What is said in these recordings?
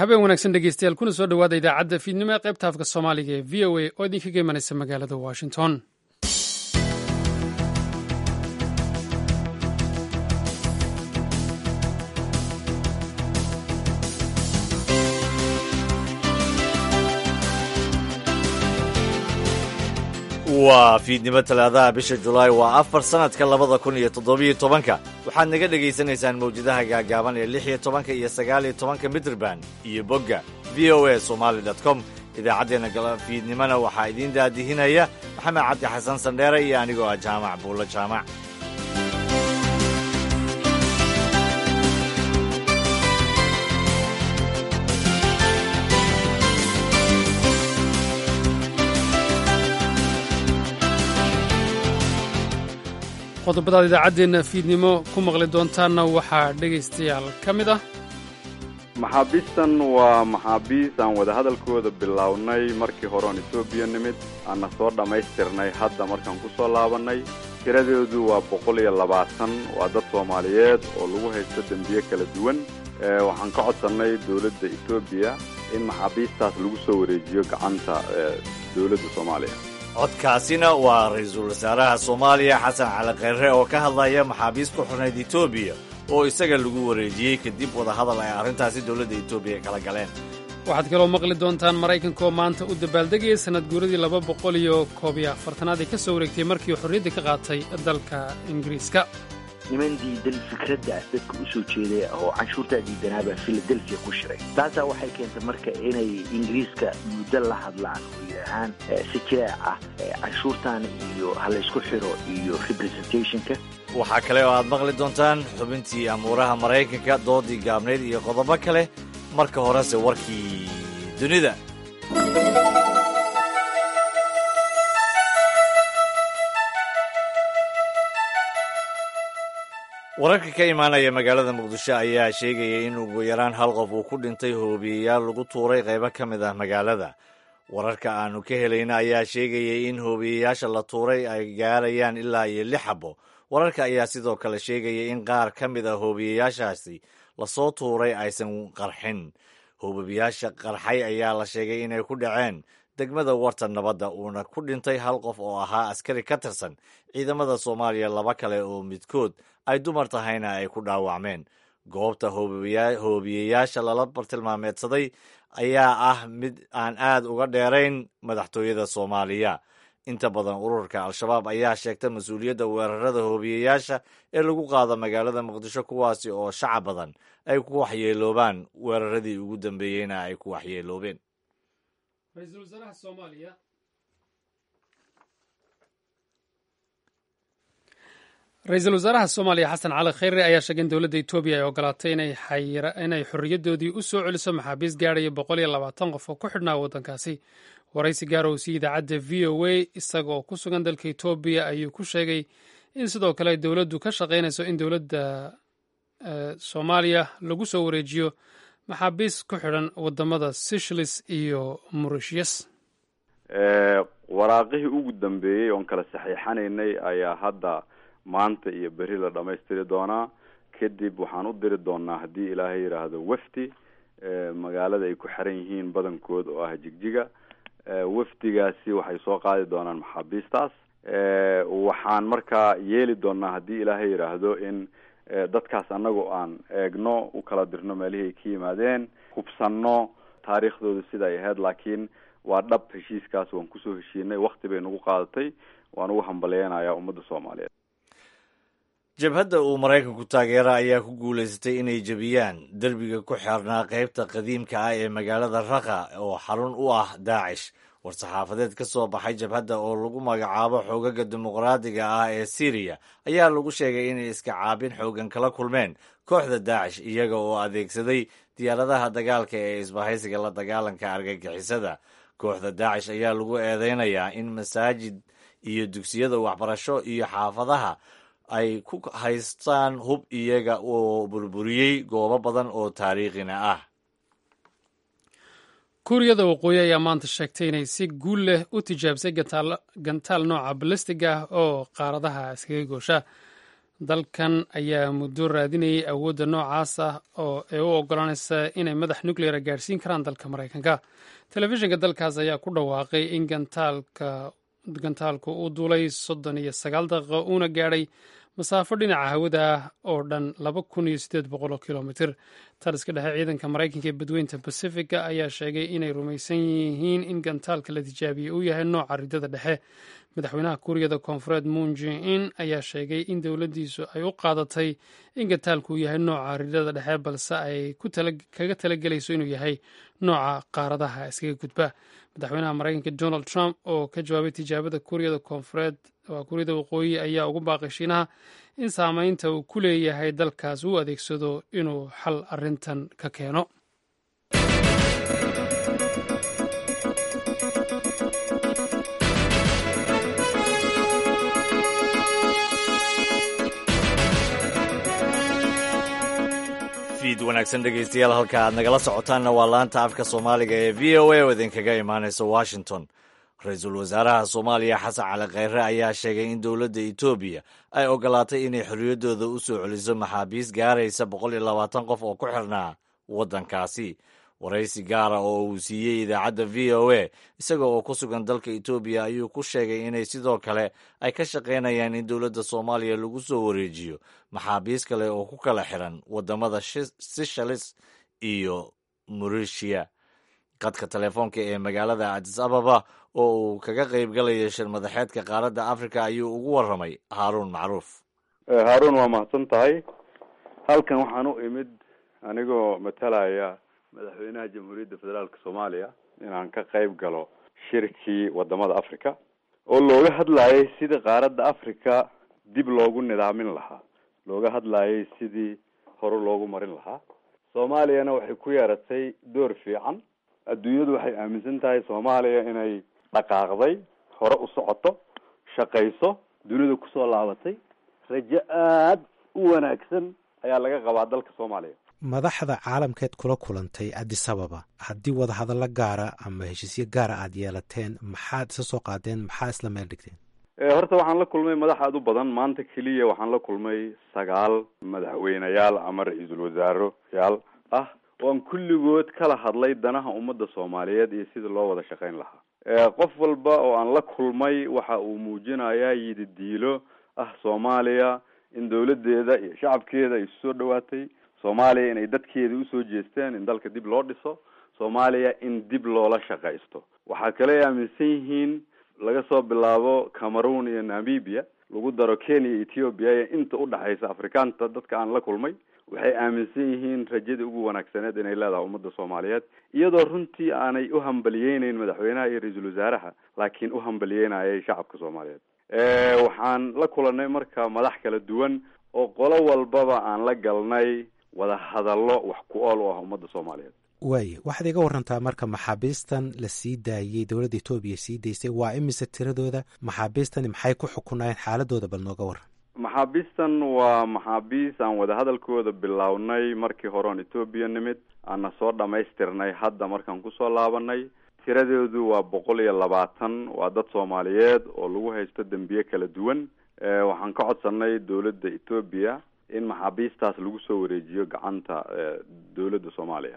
habeen wanaagsan dhegeystayaal kuna soo dhowaada idaacadda fiidnimo ee qaybta afka soomaaliga ee v o a oo idinkaga imanaysa magaalada washington waa fiidnimo talaadaha bisha julaay waa afar sannadka labada kun iyo toddobiyo tobanka waxaad naga dhegaysanaysaan mawjadaha gaagaaban ee lix iyo tobanka iyo sagaal iyo tobanka mitrban iyo bogga v o a somaali com idaacaddeenna gala fiidnimona waxaa idiin daadihinaya maxamed cabdi xasan sandheere iyo anigoo ah jaamac buulo jaamac qodobadaad idaacaddeenna fiidnimo ku maqli doontaanna waxaa dhegaystayaal ka mid ah maxaabiistan waa maxaabiis aan wadahadalkooda bilownay markii hore oon etoobiya nimid aanna soo dhammaystirnay hadda markaan ku soo laabannay tiradeedu waa boqol iyo labaatan waa dad soomaaliyeed oo lagu haysto dembiye kala duwan waxaan ka codsannay dowladda etoobiya in maxaabiistaas lagu soo wareejiyo gacanta dowladda soomaaliya codkaasina waa ra-iisul wasaaraha soomaaliya xasan cali kheyre oo ka hadlaya maxaabiis ku xurnayd etoobiya oo isaga lagu wareejiyey kadib wadahadal ay arrintaasi dowladda etoobiya kala galeen waxaad kaloo maqli doontaan maraykanka oo maanta u dabaaldegaya sannad guuradii laba boqol iyo koob iyo afartanaad ee ka soo wareegtay markii xorriyadda ka qaatay dalka ingiriiska niman diidan fikradda dadka u soo jeeday oo canshuurtaa diidanaabaa filadelfia ku shiray taasaa waxay keentay marka inay ingiriiska muddo la hadlaan oo yidhaahaan si jireec ah canshuurtan iyo ha laysku xiro iyo representationka waxaa kale oo aad maqli doontaan xubintii amuuraha maraykanka doodii gaabnayd iyo qodobo kale marka horese warkii dunida wararka ka imaanaya magaalada muqdisho ayaa sheegaya in ugu yaraan hal qof uu ku dhintay hoobiyeyaal lagu tuuray qaybo ka mid ah magaalada wararka aanu ka helayna ayaa sheegaya in hoobiyeyaasha la tuuray ay gaarayaan ilaa iyo lix xabo wararka ayaa sidoo kale sheegaya in qaar ka mid a hoobiyeyaashaasi lasoo tuuray aysan qarxin hoobiyeyaasha qarxay ayaa la sheegay inay ku dhaceen degmada warta nabadda uuna ku dhintay hal qof oo ahaa askari ka tirsan ciidamada soomaaliya laba kale oo midkood ay dumar tahayna ay ku dhaawacmeen goobta hoobiyeyaasha lala bartilmaameedsaday ayaa ah mid aan aad uga dheerayn madaxtooyada soomaaliya inta badan ururka al-shabaab ayaa sheegta mas-uuliyadda weerarada hoobiyeyaasha ee lagu qaado magaalada muqdisho kuwaasi oo shacab badan ay ku waxyeeloobaan weeraradii ugu dambeeyeyna ay ku waxyeeloobeen ra-iisul wasaaraha soomaaliya xasan cali kheyre ayaa sheegay in dowladda etoobiya ay ogolaatay inay xorriyadoodii u soo celiso maxaabiis gaadhaya boqol iyo labaatan qof oo ku xidhnaa waddankaasi waraysi gaar oo sii idaacadda v o a isaga oo ku sugan dalka etoobiya ayuu ku sheegay in sidoo kale dowladdu ka shaqaynayso in dowladda soomaaliya lagu soo wareejiyo maxaabiis ku xidhan wadamada seychelles iyo mauritius waraaqihii ugu dambeeyey oon kala saxiixanaynay ayaa hadda maanta iyo beri la dhamaystiri doonaa kadib waxaan u diri doonaa haddii ilaahay yidhaahdo wafdi magaalada ay ku xiran yihiin badankood oo ah jigjiga wafdigaasi waxay soo qaadi doonaan maxaabiistaas waxaan markaa yeeli doonaa haddii ilaahay yidhaahdo in dadkaas annagu aan eegno u kala dirno meelihii ay ka yimaadeen hubsanno taariikhdooda sida ay ahayd laakiin waa dhab heshiiskaas waan kusoo heshiinay wakti bay nagu qaadatay waan ugu hambaleynayaa ummadda soomaaliyeed jabhadda uu maraykanku taageera ayaa ku guulaysatay inay jebiyaan derbiga ku xirnaa qaybta qadiimka ah ee magaalada raqa oo xarun u ah daacish war-saxaafadeed ka soo baxay jabhadda oo lagu magacaabo xoogaga dimuqraadiga ah ee syriya ayaa lagu sheegay inay iska caabin xoogan kala kulmeen kooxda daacish iyaga oo adeegsaday diyaaradaha dagaalka ee isbahaysiga la dagaalanka argagixisada kooxda daacish ayaa lagu eedeynayaa in masaajid iyo dugsiyada waxbarasho iyo xaafadaha ay ku haystaan hub iyaga oo burburiyey goobo badan oo taariikhina ah kuuriyada waqooyi ayaa maanta sheegtay inay si guul leh u tijaabisay gantaal nooca balastiga ah oo qaaradaha iskaga goosha dalkan ayaa muddo raadinayay awoodda noocaas ah oo ee u ogolaanaysa inay madax nucleara gaadhsiin karaan dalka maraykanka telefishinka dalkaas ayaa ku dhawaaqay in gantaalku uu duulay soddon iyo sagaal daqiiqo uuna gaadhay masaafo dhinaca hawada ah oo dhan laba kun iyo siddeed boqol oo kilomitir taliska dhexe ciidanka maraykanka ee badweynta bacifiga ayaa sheegay inay rumaysan yihiin in gantaalka la tijaabiyey uu yahay nooca ridada dhexe madaxweynaha kuuriyada koonfureed moon jin-in ayaa sheegay in dowladdiisu ay u qaadatay in gantaalku yahay nooca ridada dhexe balse ay kaga talagelayso inuu yahay nooca qaaradaha iskaga gudba madaxweynaha maraykanka donald trump oo ka jawaabay tijaabada kuuriyada koonfureed waa kuuriyada waqooyi ayaa ugu baaqay shiinaha in saameynta uu ku leeyahay dalkaas uu adeegsado inuu xal arrintan ka keeno fiid wanaagsan dhegaystayaal halka aad nagala socotaanna waa laanta afka soomaaliga ee v o a oo idinkaga imaanaysa washington ra-iisul wasaaraha soomaaliya xasan cali kheyre ayaa sheegay in dowladda etoobiya ay ogolaatay inay xorriyaddooda u soo celiso maxaabiis gaaraysa boqol iyo labaatan qof oo ku xirnaa waddankaasi waraysi gaara oo uu siiyey idaacadda v o a isaga oo ku sugan dalka etoobiya ayuu ku sheegay inay sidoo kale ay ka shaqaynayaan in dowladda soomaaliya lagu soo wareejiyo maxaabiis kale oo ku kala xiran waddamada sishalis iyo mauritiya qadka telefoonka ee magaalada adis ababa oo uu kaga qaybgalayo shir madaxeedka qaaradda africa ayuu ugu warramay haaruun macruuf haaruun waa mahadsan tahay halkan waxaan u imid anigoo matalaya madaxweynaha jamhuuriyadda federaalka soomaaliya inaan ka qayb galo shirkii wadamada africa oo looga hadlayay sidii qaaradda africa dib loogu nidaamin lahaa looga hadlayay sidii hore loogu marin lahaa soomaaliyana waxay ku yeeratay door fiican adduunyadu waxay aaminsan tahay soomaaliya inay dhaqaaqday hore u socoto shaqayso dunida kusoo laabatay rajo aada u wanaagsan ayaa laga qabaa dalka soomaaliya madaxda caalamkeed kula kulantay addis ababa haddii wadahadallo gaara ama heshiisyo gaara aada yeelateen maxaad isa soo qaadeen maxaa isla meel dhigteen horta waxaan la kulmay madax aada u badan maanta keliya waxaan la kulmay sagaal madaxweyneyaal ama ra-iisul wasaaroyaal ah oan kulligood kala hadlay danaha ummadda soomaaliyeed iyo sida loo wada shaqayn lahaa qof walba oo aan la kulmay waxa uu muujinayaa yididiilo ah soomaaliya in dawladeeda iyo shacabkeeda ay soo dhawaatay soomaaliya inay dadkeeda usoo jeesteen in dalka dib loo dhiso soomaaliya in dib loola shaqaysto waxaa kale ay aaminsan yihiin laga soo bilaabo cameroon iyo namibia lagu daro kenya iyo ethiopia iyo inta udhexaysa afrikaanta dadka aan la kulmay waxay aaminsan yihiin rajadii ugu wanaagsaneed inay leedahay ummadda soomaaliyeed iyadoo runtii aanay u hambaliyeyneyn madaxweynaha iyo ra-iisul wasaaraha laakiin u hambalyeynayay shacabka soomaaliyeed waxaan la kulanay marka madax kala duwan oo qolo walbaba aan la galnay wada hadallo wax ku ool u ah ummadda soomaaliyeed waaya waxaad iga warantaa marka maxaabiistan la sii daayey dowladda etoobiya sii daysay waa imise tiradooda maxaabiistani maxay ku xukunayeen xaaladooda bal nooga waran maxaabiistan waa maxaabiis aan wadahadalkooda bilownay markii hore oon etoobiya nimid aana soo dhamaystirnay hadda markaan kusoo laabanay tiradoodu waa boqol iyo labaatan waa dad soomaaliyeed oo lagu haysto dembiye kala duwan waxaan ka codsanay dowladda etoobiya in maxaabiistaas lagu soo wareejiyo gacanta dowladda soomaaliya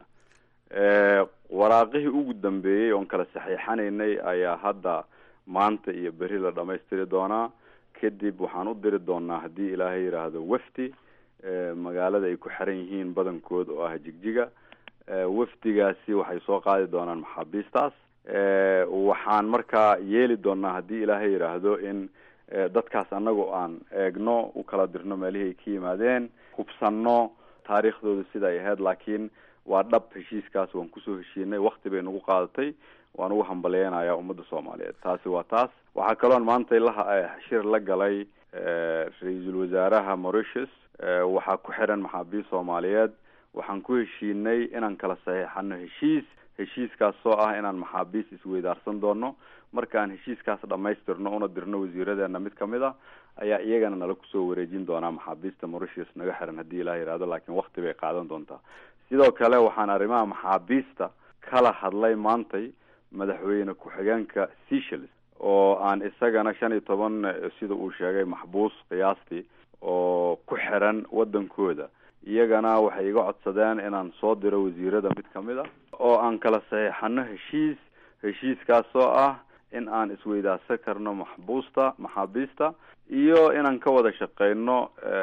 waraaqihii ugu dambeeyey oon kala saxiixanaynay ayaa hadda maanta iyo beri la dhamaystiri doonaa kadib waxaan u diri doonaa haddii ilaahay yidhaahdo wafdi magaalada ay ku xiran yihiin badankood oo ah jigjiga wafdigaasi waxay soo qaadi doonaan maxaabiistaas waxaan markaa yeeli doonaa haddii ilaahay yidhaahdo in dadkaas annagu aan eegno u kala dirno meelihii ay ka yimaadeen hubsanno taariikhdooda sida ay ahayd laakiin waa dhab heshiiskaas waan kusoo heshiinay wakti bay nagu qaadatay waan ugu hambalyeynaya ummadda soomaaliyeed taasi waa taas waxaa kaloon maanta la shir la galay ra-iisul wasaaraha mauritius waxaa ku xiran maxaabiist soomaaliyeed waxaan ku heshiinay inaan kala saxiixano heshiis heshiiskaas oo ah inaan maxaabiist isweydaarsan doono markaan heshiiskaas dhamaystirno una dirno wasiiradeena mid kamid a ayaa iyagana nala kusoo wareejin doonaa maxaabiista mauritius naga xiran haddii ilaah yihahdo laakiin wakti bay qaadan doontaa sidoo kale waxaan arrimaha maxaabiista kala hadlay maantay madaxweyne ku-xigeenka seychelles oo aan isagana shan iyo toban sida uu sheegay maxbuus qiyaastii oo ku xiran waddankooda iyagana waxay iga codsadeen inaan soo diro wasiirada mid ka mid a oo aan kala saxiixano heshiis heshiiskaasoo ah in aan isweydaarsan karno maxbuusta maxaabiista iyo inaan ka wada shaqeyno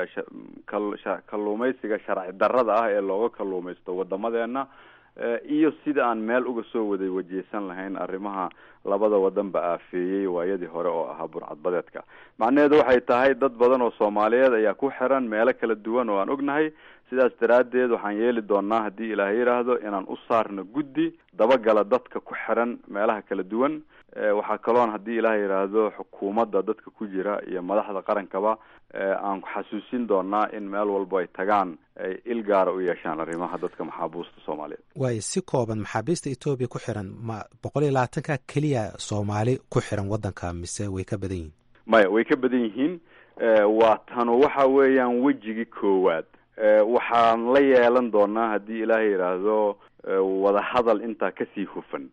kalluumaysiga sharci darrada ah ee looga kalluumaysto wadamadeena iyo sida aan meel uga soo waday wajeysan lahayn arrimaha labada wadanba aafeeyey waayadii hore oo ahaa burcadbadeedka macnaheedu waxay tahay dad badan oo soomaaliyeed ayaa ku xiran meelo kala duwan oo aan ognahay sidaas daraaddeed waxaan yeeli doonaa haddii ilaahay yidhaahdo inaan u saarno guddi dabagala dadka ku xiran meelaha kala duwan waxaa kaloon haddii ilaah yidhaahdo xukuumadda dadka ku jira iyo madaxda qarankaba aan xasuusin doonaa in meel walbo ay tagaan ay il gaara u yeeshaan arrimaha dadka maxaabuusta soomaaliyeed waayo si kooban maxaabiista etoobiya ku xiran ma boqol iyo labaatanka keliya soomaali ku xiran waddanka mise way ka badan yihiin maya way ka badan yihiin waa tanu waxa weeyaan wejigii koowaad waxaan la yeelan doonaa haddii ilaahay yidhaahdo wadahadal intaa kasii hufan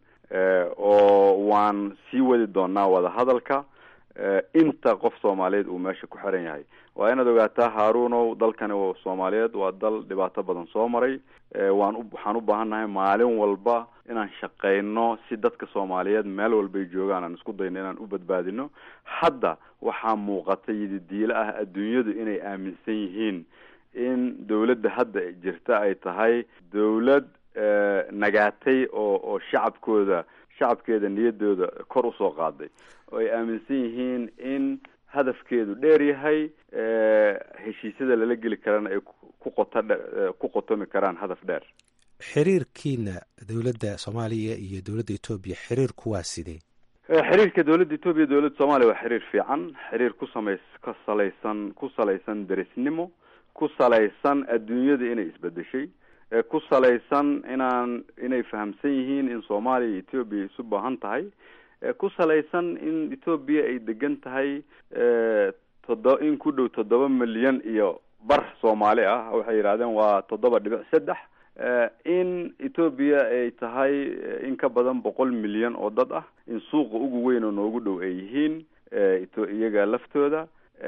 oo waan sii wadi doonaa wadahadalka inta qof soomaaliyeed uu meesha ku xiran yahay waa inaad ogaataa haarunow dalkani soomaaliyeed waa dal dhibaato badan soo maray waan waxaan u baahannahay maalin walba inaan shaqeyno si dadka soomaaliyeed meel walbay joogaan aan isku dayno inaan u badbaadino hadda waxaa muuqata yididiilo ah adduunyadu inay aaminsan yihiin in dawladda hadda jirta ay tahay dawlad nagaatay oo oo shacabkooda shacabkeeda niyadooda kor usoo qaaday oo ay aaminsan yihiin in hadafkeedu dheer yahay heshiisyada lala geli karana ay ku qota ku qotomi karaan hadaf dheer xiriirkiina dowladda soomaaliya iyo dowladda etoobiya xiriirku waa sidee xiriirka dowladda etoobiya dowladda soomaaliya waa xiriir fiican xiriir ku samays ka salaysan ku salaysan derisnimo ku salaysan adduunyada inay isbedeshay ku salaysan inaan inay fahamsan yihiin in soomaaliya iyo etoobiya isu baahan tahay ku salaysan in etoobiya ay degan tahay todo in ku dhow toddoba milyan iyo bar soomaali ah waxay yidhahdeen waa toddoba dhibic saddex in etoobiya ay tahay in ka badan boqol milyan oo dad ah in suuqa ugu weyn oo noogu dhow ay yihiin iyaga laftooda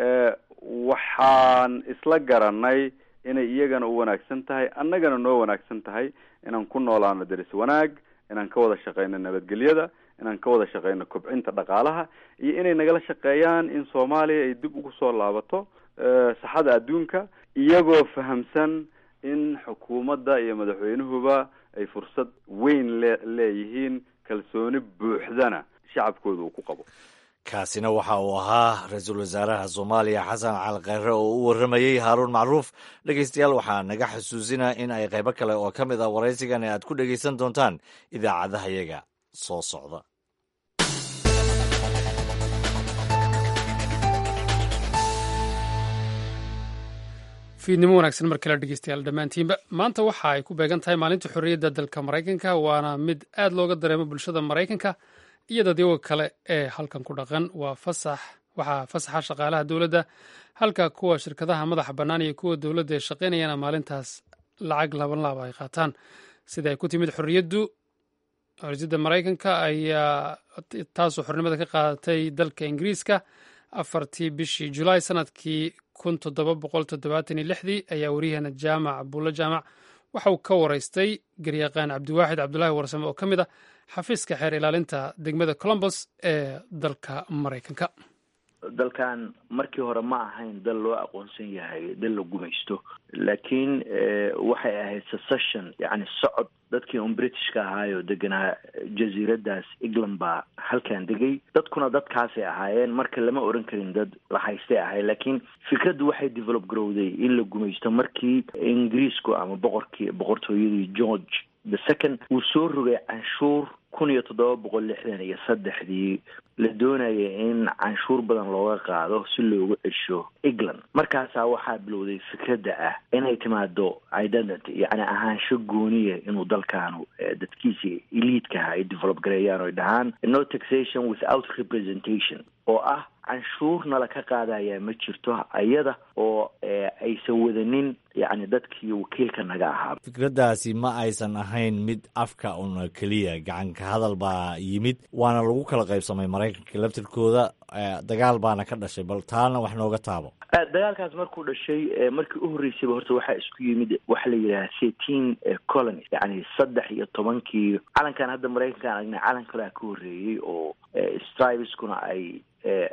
waxaan isla garanay inay iyagana u wanaagsan tahay annagana noo wanaagsan tahay inaan ku noolaano deris wanaag inaan ka wada shaqeyno nabadgelyada inaan ka wada shaqeyno kobcinta dhaqaalaha iyo inay nagala shaqeeyaan in soomaaliya ay dib ugu soo laabato saxada adduunka iyagoo fahamsan in xukuumadda iyo madaxweynuhuba ay fursad weyn le leeyihiin kalsooni buuxdana shacabkooda uu ku qabo kaasina waxa uu ahaa ra-iisul wasaaraha soomaaliya xasan cali kheyre oo u warramayey haaruun macruuf dhegeystayaal waxaa naga xusuusinaa in ay qaybo kale oo ka mid ah waraysigan aad ku dhegeysan doontaan idaacadahayaga soo socda fiidnimo wanaagsan mar kale dhegeystayaal dhammaantiinba maanta waxa ay ku beegan tahay maalinta xorriyadda dalka maraykanka waana mid aad looga dareemo bulshada maraykanka iyo dadyaga kale ee halkan ku dhaqan waa fasax waxaa fasaxa shaqaalaha dowladda halka kuwa shirkadaha madaxa bannaan iyo kuwa dowladda ay shaqaynayana maalintaas lacag laban laaba ay qaataan sida ay ku timid xorriyaddu xorriyadda maraykanka ayaa taasoo xornimada ka qaadatay dalka ingiriiska afartii bishii julaay sanadkii kun toddoba boqol toddobaatan iyo lixdii ayaa waryaheena jaamac buulle jaamac waxa uu ka waraystay garyaqaan cabdiwaaxid cabdulaahi warsame oo ka mid a xafiiska xeer ilaalinta degmada colombos ee dalka maraykanka dalkan markii hore ma ahayn dal loo aqoonsan yahay dal la gumaysto laakiin waxay ahayd secession yacni socod dadkii un britishka ahaayoo deganaa jasiiradaas england baa halkan degay dadkuna dadkaasay ahaayeen marka lama oran karin dad la haystay ahay laakiin fikraddu waxay develop garowday in la gumaysto markii ingiriisku ama boqorkii boqortooyadii george the second uu soo rogay canshuur kun iyo toddoba boqol lixdan iyo saddexdii la doonaya in canshuur badan looga qaado si loogu cesho england markaasaa waxaa bilowday fikradda ah inay timaado identity yacni ahaansho gooniya inuu dalkaanu dadkiisii eliidkaha ay develop gareeyaan oy dhahaan no taxation without representation oo ah canshuurna laka qaadaya ma jirto iyada oo aysan wadanin yacni dadkii wakiilka naga ahaa fikraddaasi ma aysan ahayn mid afka una keliya gacanka hadal baa yimid waana lagu kala qaybsamay maraykanka laftirkooda dagaal baana ka dhashay bal taana wax nooga taabo dagaalkaas markuu dhashay markii u horreysayba horta waxaa isku yimid waxa la yidhaha seteen colony yani saddex iyo tobankii calankan hadda maraykankaan aragnay calan kalea ka horreeyey oo striveskuna ay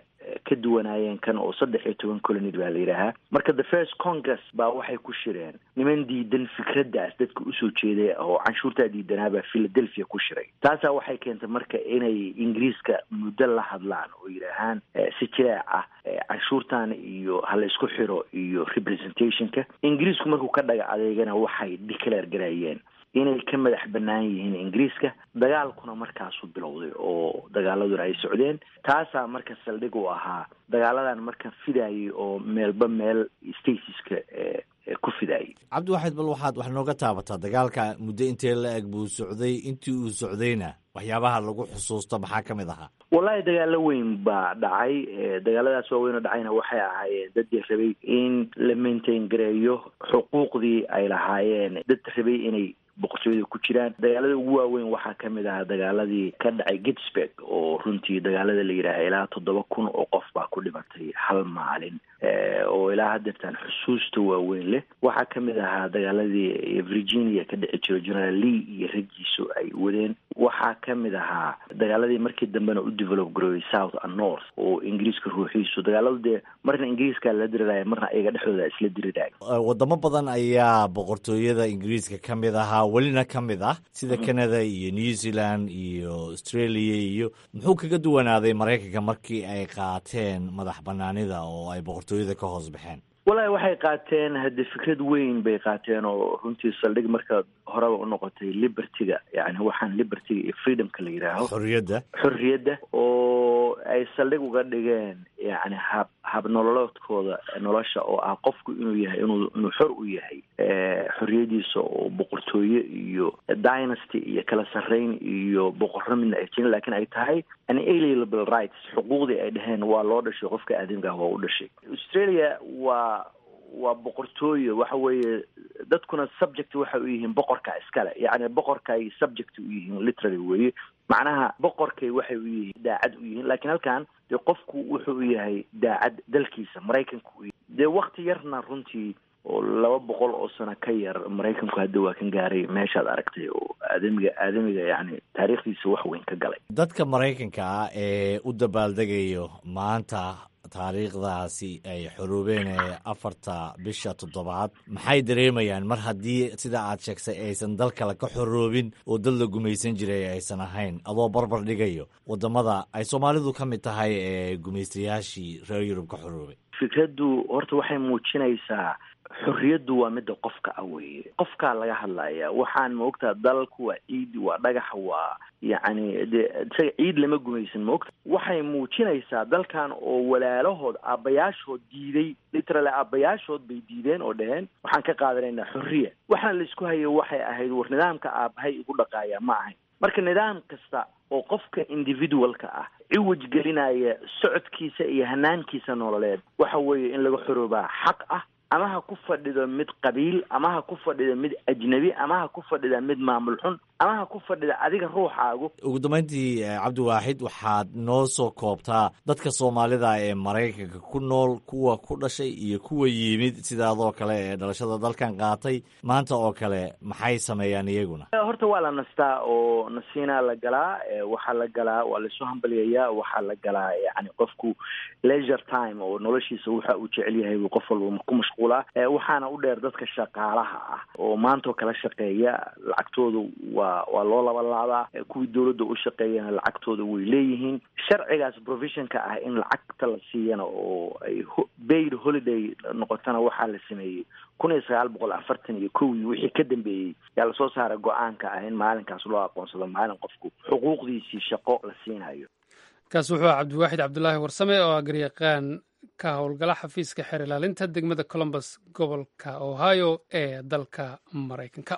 ka duwanaayeen kan oo saddex iyo toban colonid baa la yidhaahaa marka the first congress baa waxay ku shireen niman diidan fikraddaas dadka usoo jeeday oo canshuurtaa diidanaabaa philadelphia ku shiray taasaa waxay keentay marka inay ingiriiska muddo la hadlaan oo yidhaahaan si jireec ah canshuurtan iyo hala isku xiro iyo representationka ingiriisku markuu ka dhaga adeegana waxay declare gareeyeen inay ka madax bannaan yihiin ingiriiska dagaalkuna markaasu bilowday oo dagaaladuna ay socdeen taasaa marka saldhig u ahaa dagaaladan marka fidaayay oo meelba meel stasiska ku fidaayay cabdiwaxid bal waxaad wax nooga taabataa dagaalka muddo intee la eg buu socday intii uu socdayna waxyaabaha lagu xusuusto maxaa ka mid ahaa wallahi dagaalo weyn baa dhacay dagaaladaas waaweyn oo dhacayna waxay ahaayeen dadii rabay in la maintain gareeyo xuquuqdii ay lahaayeen dad rabay inay boqortooyada ku jiraan dagaalada ugu waaweyn waxaa ka mid ahaa dagaaladii ka dhacay gitsburg oo runtii dagaalada la yidhaaha ilaa toddoba kun oo qof baa ku dhimatay hal maalin oo ilaa hadeertaan xusuusta waaweyn leh waxaa ka mid ahaa dagaaladii virginia ka dhici jiro general lee iyo raggiisu ay wadeen waxaa ka mid ahaa dagaaladii markii dambena u develop garoobay south and north oo ingiriiska ruuxiisu dagaaladu dee marna ingiriiska la diriraya marna iyaga dhexdooda isla diriraya wadamo badan ayaa boqortooyada ingiriiska ka mid ahaa welina ka mid ah sida canada iyo new zealand iyo australia iyo muxuu kaga duwanaaday maraykanka markii ay qaateen madax banaanida oo ay boqortooyada ka hoos baxeen wallahi waxay qaateen hadde fikrad weyn bay qaateen oo runtii saldhig marka horeba u noqotay libertyga yani waxaan libertyga iyo freedomka la yidhaaho xorriyadda xorriyadda oo ay saldhig uga dhigeen yani hab hab nololoodkooda nolosha oo ah qofku inuu yahay inuu inuu xor u yahay xorriyadiisa oo boqortooye iyo dynasty iyo kala sarreyn iyo boqorro midna ay jirin lakin ay tahay unalienable rights xuquuqdii ay dheheen waa loo dhashay qofka aadamka ah waa u dhashay australia waa waa boqortooye waxa weeye dadkuna subject waxay u yihiin boqorka iskale yacni boqorkay subject u yihiin literally weeye macnaha boqorkay waxay u yihiin daacad u yihiin lakiin halkan dee qofku wuxuu u yahay daacad dalkiisa maraykanku u yahay dee wakti yarna runtii oo laba boqol oo sano ka yar maraykanku hadda waa kan gaaray meeshaad aragtay oo aadamiga aadamiga yacni taariikhdiisa wax weyn ka galay dadka maraykanka ah ee u dabaaldegayo maanta taariikhdaasi ay xoroobeen ee afarta bisha toddobaad maxay dareemayaan mar haddii sida aad sheegtay aysan dal kale ka xoroobin oo dal la gumaysan jiray aysan ahayn adoo barbar dhigayo waddamada ay soomaalidu ka mid tahay ee gumaystayaashii reer yurub ka xoroobay fikraddu horta waxay muujinaysaa xorriyaddu waa midda qofka ah weeye qofkaa laga hadlaya waxaan maogtaa dalku waa ciid waa dhagax waa yacni de isaga ciid lama gumaysan maogta waxay muujinaysaa dalkan oo walaalahood aabbayaashood diiday literally aabbayaashood bay diideen oo dheheen waxaan ka qaadanaynaa xorriya waxaan laisku hayo waxay ahayd war nidaamka aabbahay igu dhaqaaya ma ahayn marka nidaam kasta oo qofka individualka ah ciwaj gelinaya socodkiisa iyo hanaankiisa nololeed waxa weeye in laga xoroobaa xaq ah ama ha ku fadhido mid qabiil ama ha ku fadhido mid ajnabi ama ha ku fadhida mid maamul xun ama ha ku fadhida adiga ruuxaagu ugu dambayntii cabdiwaaxid waxaad noo soo koobtaa dadka soomaalida ee maraykanka ku nool kuwa ku dhashay iyo kuwa yimid sidaadoo kale ee dhalashada dalkan qaatay maanta oo kale maxay sameeyaan iyaguna horta waa la nastaa oo nasiinaa la galaa waxaa la galaa waa laisu hambalyayaa waxaa la galaa yani qofku leisure time oo noloshiisa waxa uu jecel yahay buu qof walba ku mashquulaa waxaana u dheer dadka shaqaalaha ah oo maantoo kala shaqeeya lacagtooda waa waa loo labalaabaa kuwii dawladda u shaqeeyana lacagtooda way leeyihiin sharcigaas provisionka ah in lacagta la siiyana oo ay baid holiday noqotana waxaa la sameeyey kun iyo sagaal boqol afartan iyo kowdii wixii ka dambeeyey yaa lasoo saaray go-aanka ah in maalinkaas loo aqoonsado maalin qofku xuquuqdiisii shaqo la siinayo kaas wuxuu ah cabdiwaaxid cabdulaahi warsame oo ah garyaqaan ka howlgala xafiiska xeer ilaalinta degmada colombus gobolka ohio ee dalka maraykanka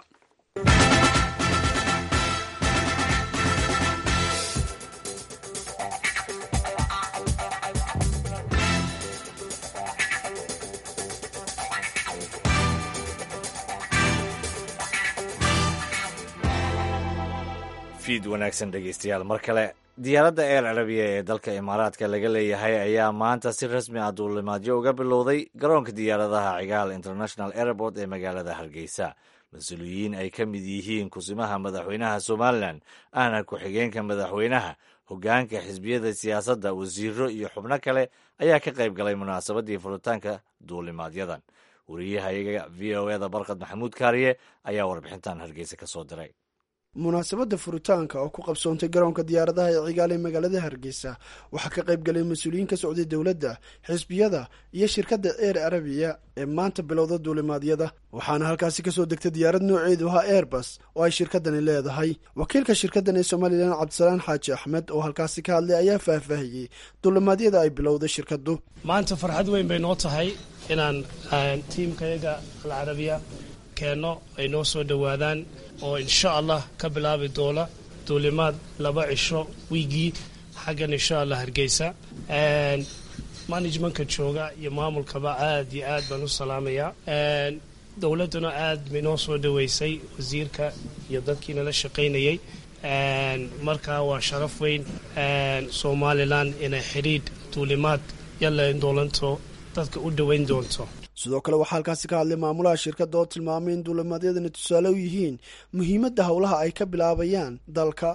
fiid wanaagsan dhegeystayaal mar kale diyaaradda eer carabiya ee dalka imaaraadka laga leeyahay ayaa maanta si rasmi ah duulimaadyo uga bilowday garoonka diyaaradaha cigaal international airport ee magaalada hargeysa mas-uuliyiin ay ka mid yihiin kusimaha madaxweynaha somalilan ahna ku-xigeenka madaxweynaha hoggaanka xisbiyada siyaasadda wasiiro iyo xubno kale ayaa ka qayb galay munaasabadii furitaanka duulimaadyadan wariyahayaga v o eda barkad maxamuud kaariye ayaa warbixintan hargeysa ka soo diray munaasabadda furitaanka oo ku qabsoontay garoonka diyaaradaha ee cigaal ee magaalada hargeysa waxaa ka qayb galay mas-uuliyiin ka socday dowladda xisbiyada iyo shirkadda eer arabiya ee maanta bilowda duulimaadyada waxaana halkaasi kasoo degtay diyaarad nooceedu ahaa airbus oo ay shirkadani leedahay wakiilka shirkaddan ee somalilan cabdisalaan xaaji axmed oo halkaasi ka hadlay ayaa faahfaahiyey duulimaadyada ay bilowday shirkaddu maanta farxad weyn bay noo tahay inaan tiimkayaga alcarabiya keenno ay noo soo dhowaadaan oo insha allah ka bilaabi doona duulimaad laba cisho wiigii xaggan insha allah hargeysa managementka jooga iyo maamulkaba aad iyo aad baan u salaamayaa dowladduna aad bay noo soo dhoweysay wasiirka iyo dadkii nala shaqaynayay markaa waa sharaf weyn somalilan inay xidhiidh duulimaad yalla doolanto dadka u dhoweyn doonto sidoo kale waxaa halkaasi ka hadlay maamulaha shirkadda oo tilmaamay in duulimaadyadani tusaale u yihiin muhiimadda howlaha ay ka bilaabayaan dalka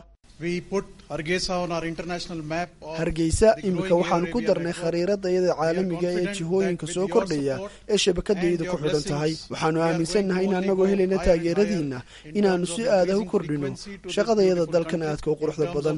hargeysa iminka waxaanu ku darnay khariirada iyada caalamiga ee jihooyinka soo kordhaya ee shabakadayada ku xidhan tahay waxaanu aaminsannahay in annagoo helayna taageeradiinna inaannu si aadah u kordhino shaqadayada dalkan aadka u quruxda badan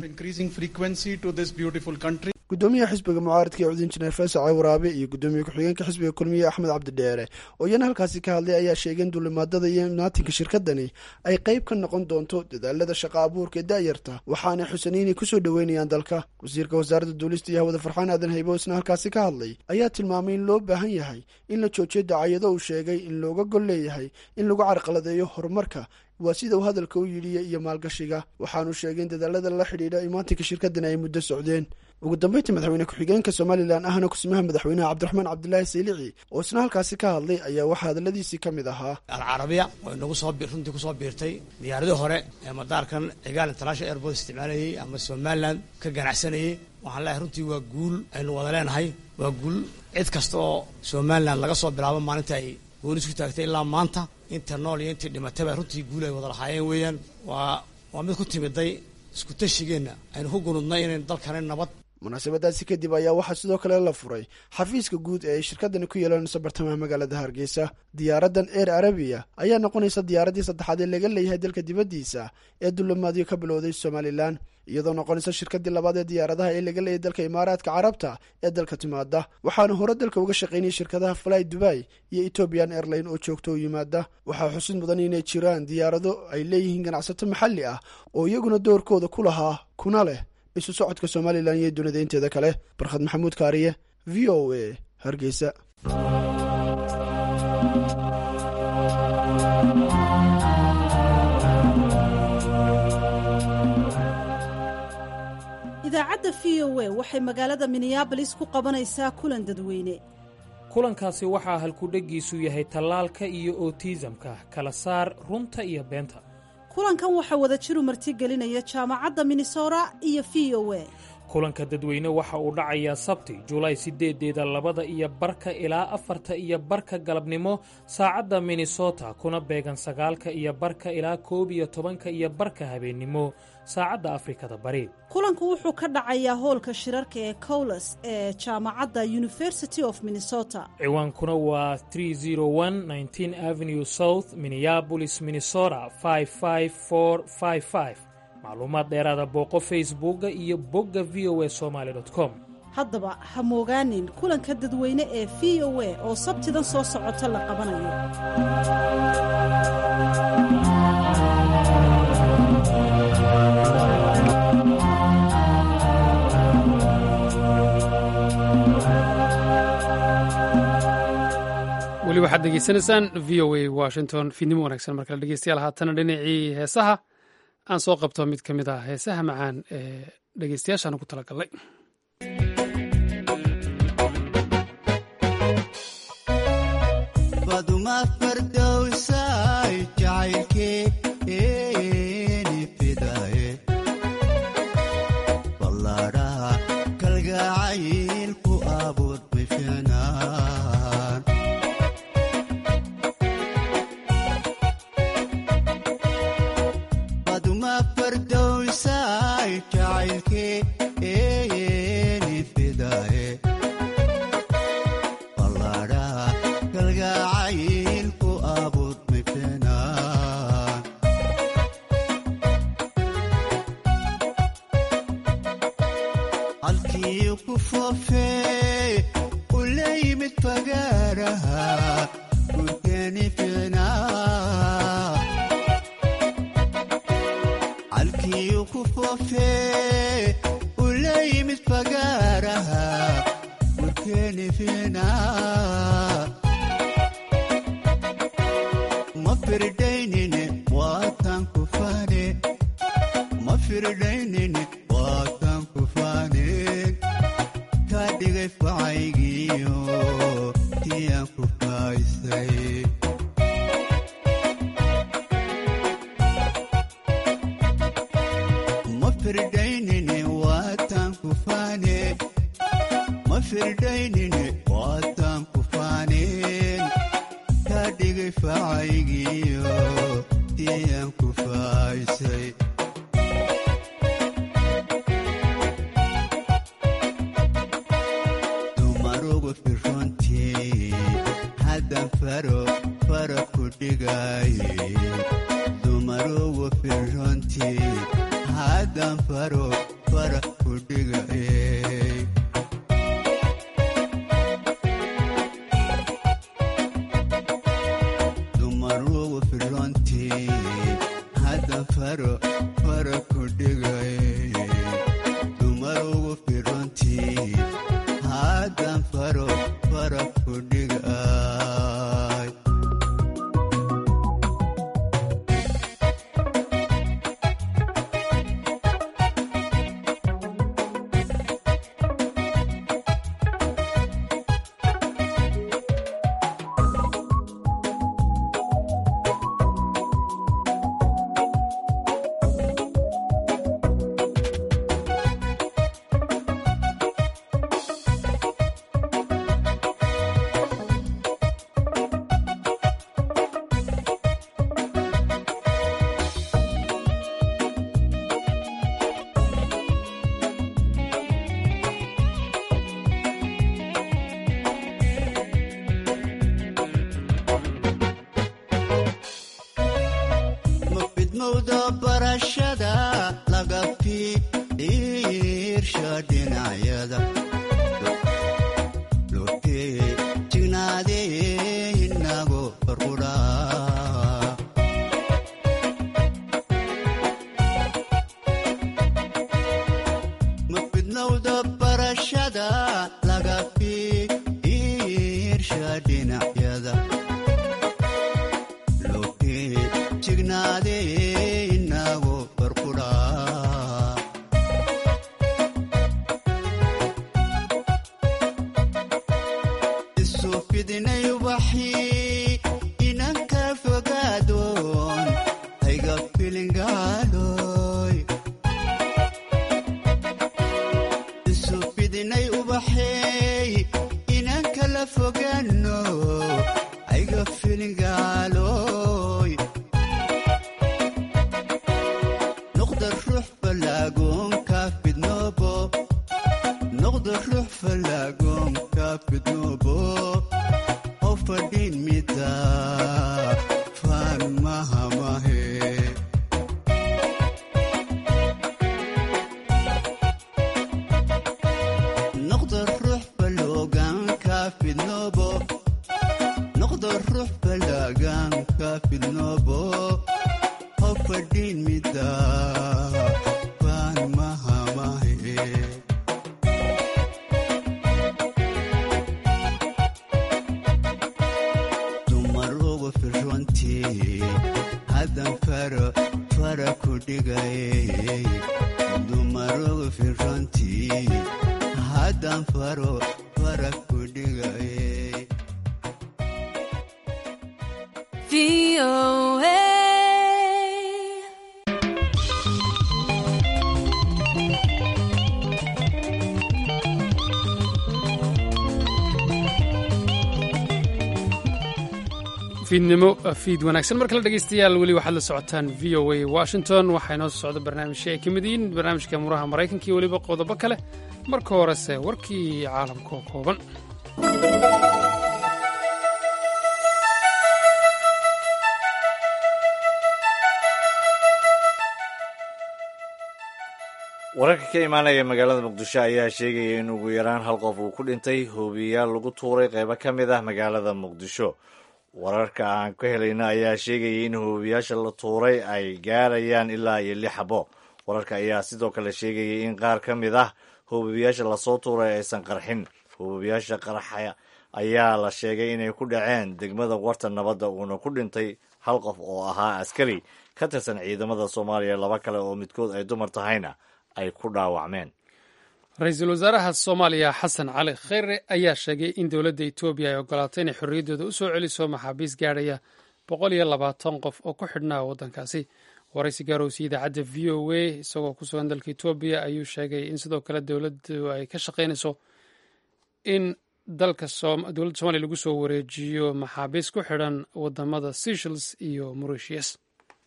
gudoomiyaha xisbiga mucaaradka ee cudin jineer fasace waraabe iyo gudoomiye ku-xigeenka xisbiga kulmiye axmed cabdidheere oo iyana halkaasi ka hadlay ayaa sheegay in duulimaadada iyo imnaatinka shirkadani ay qayb ka noqon doonto dadaalada shaqa abuurka ee da'yarta waxaanay xusanay inay kusoo dhoweynayaan dalka wasiirka wasaaradda duulista iyo hawada farxaan aadan haybo isna halkaasi ka hadlay ayaa tilmaamay in loo baahan yahay in la joojiyo dacayado uu sheegay in looga gol leeyahay in lagu carqaladeeyo horumarka waa sida uu hadalka u yidhiya iyo maalgashiga waxaanu sheegay in dadaalada la xidhiidha imaatinka shirkadani ay muddo socdeen ugu dambeyntii madaxweyne ku-xigeenka somalilan ahna kusimaha madaxweynaha cabdiraxmaan cabdilaahi saylici oo isna halkaasi ka hadlay ayaa waxaa hadaladiisii ka mid ahaa alcarabiya oo inagu soo runtii kusoo biirtay diyaaradii hore ee madaarkan cigaal international airport isticmaalayay ama somalilan ka ganacsanayay waxaan leeyahay runtii waa guul aynu wada leenahay waa guul cid kasta oo somalilan laga soo bilaabo maalinta ay gooni isku taagtay ilaa maanta inta nool iyo intii dhimatayba runtii guul ay wada lahaayeen weeyaan waa waa mid ku timiday isku tashigeenna aynu ku gunudnay inayn dalkani nabad munaasabadaasi kadib ayaa waxaa sidoo kale la furay xafiiska guud ee ay shirkadani ku yeelanayso bartamaha magaalada hargeysa diyaaraddan eer arabiya ayaa noqonaysa diyaaraddii saddexaad ee laga leeyahay dalka dibaddiisa ee dulimaadyo ka bilowday somalilan iyadoo noqonaysa shirkaddii labaad ee diyaaradaha ee laga leeyahay dalka imaaraadka carabta ee dalka timaada waxaana hore dalka uga shaqaynayay shirkadaha fly dubai iyo ethoobian airline oo joogto u yimaada waxaa xusid mudan inay jiraan diyaarado ay leeyihiin ganacsato maxalli ah oo iyaguna doorkooda ku lahaa kuna leh isu socodka somalilan iyo dunida inteeda kale barkhad maxamuud kaariye v o a hargeysa idaacadda v o a waxay magaalada minneabolis ku qabanaysaa kulan dadweyne kulankaasi waxaa halkudheggiisu yahay tallaalka iyo otiisamka kala saar runta iyo beenta kulankan waxaa wada jiru martigelinaya jaamacadda minnesota iyo v o a kulanka dadweyne waxa uu dhacayaa sabti julaay sideedeeda labada iyo barka ilaa afarta iyo barka galabnimo saacadda minnesota kuna beegan sagaalka iyo barka ilaa koob iyo tobanka iyo barka habeennimo saacadda afrikada bari kulanku wuxuu ka dhacayaa hoolka shirarka ee cowles ee jaamacadda university of minnesota ciwaankuna waa avenue south minneabolis minnesota macluumaad dheeraada booqo facebooka iyo bogga v o a somaali com haddaba ha moogaanin kulanka dadweyne ee v o a oo sabtidan soo socota la qabanayo weli waxaad degeysanaysaan v o a washington fiidnimo wanaagsan markale dhegeystayaal haatana dhinacii heesaha aan soo qabto mid ka mid ah heesaha macaan ee dhegeystayaashaan ku talagalnay baduma fardowsay jacaylkeeni fidaye foofee ula yimid fagaaraha gurkeeni ficnaa calkiyu ku foofee ula yimid fagaaraha gurkeeni ficnaa ma firdaynine waatan ku faane ma firdaynine waatan ku faaneen kaa dhigay facaygiyo tiyaan ku faaysay ma firdaynine waatan ku faaneen ma firdaynine waatan ku faaneen kaa dhigay facaygiyo tiyaan ku faaysay dumarugu firrontii haddan faro fara ku dhigaaye dumarugu firrontii haddan faro fara ku dhigaaye dumarugu firrontii haddan faro fara ku dhigaaye dumarugu firrontii haddan faro fara ku dhigaay ma fidmowda barashada laga fiirsha dhinacyada lotee jignaadee inago farqudhaa ma fidmowda barashada laga fiirsha dhinacyada lotee jignaadee inago farqudhaa isu fidinay ubaxii inanka fogaadoon hayga filingaaloy isu fidinay ubaxeey inanka la fogaano hayga filingaaloy noqda ruux fallaagoonka fidnoobo noqda ruux fallaagoonka fidnoobo oo fadhiin mida faan mahamahe noqda ruux falloogaanka fidnoobo noqda ruux fallaagaanka fidnoobo oo fadhiin mida faan mahamahe dumarugu firrontii haddan faro fara ku dhigay dumarugu firrontii haddan faro fara ku dhigay fiidnimo fiid wanaagsan mar kale dhegeystayaal weli waxaad la socotaan v o a washington waxaa inoo socda barnaamijyo ay ka mid yihiin barnaamijka muraha maraykanka iyo weliba qodobo kale marka horese warkii caalamka oo kooban wararka ka imaanaya magaalada muqdisho ayaa sheegaya in ugu yaraan hal qof uu ku dhintay hoobiyayaal lagu tuuray qeybo ka mid ah magaalada muqdisho wararka aan ka helayna ayaa sheegaya in hoobiyaasha la tuuray ay gaarayaan ilaa iyo lix xabo wararka ayaa sidoo kale sheegaya in qaar ka mid ah hoobiyaasha lasoo tuuray aysan qarxin hoobiyaasha qarxa ayaa la sheegay inay ku dhaceen degmada warta nabadda uuna ku dhintay hal qof oo ahaa askari ka tirsan ciidamada soomaaliya laba kale oo midkood ay dumar tahayna ay ku dhaawacmeen ra-iisul wasaaraha soomaaliya xasan cali kheyre ayaa sheegay in dowladda etoobiya ay ogolaatay inay xorriyaddooda u soo celiso maxaabiis gaadhaya boqol iyo labaatan qof oo ku xidhnaa waddankaasi waraysi gaarowsi idaacadda v o a isagoo ku sugan dalka etoobiya ayuu sheegay in sidoo kale dowladdu ay ka shaqaynayso in dalka dowladda soomaliya lagu soo wareejiyo maxaabiis ku xidhan wadamada seychelles iyo mauritius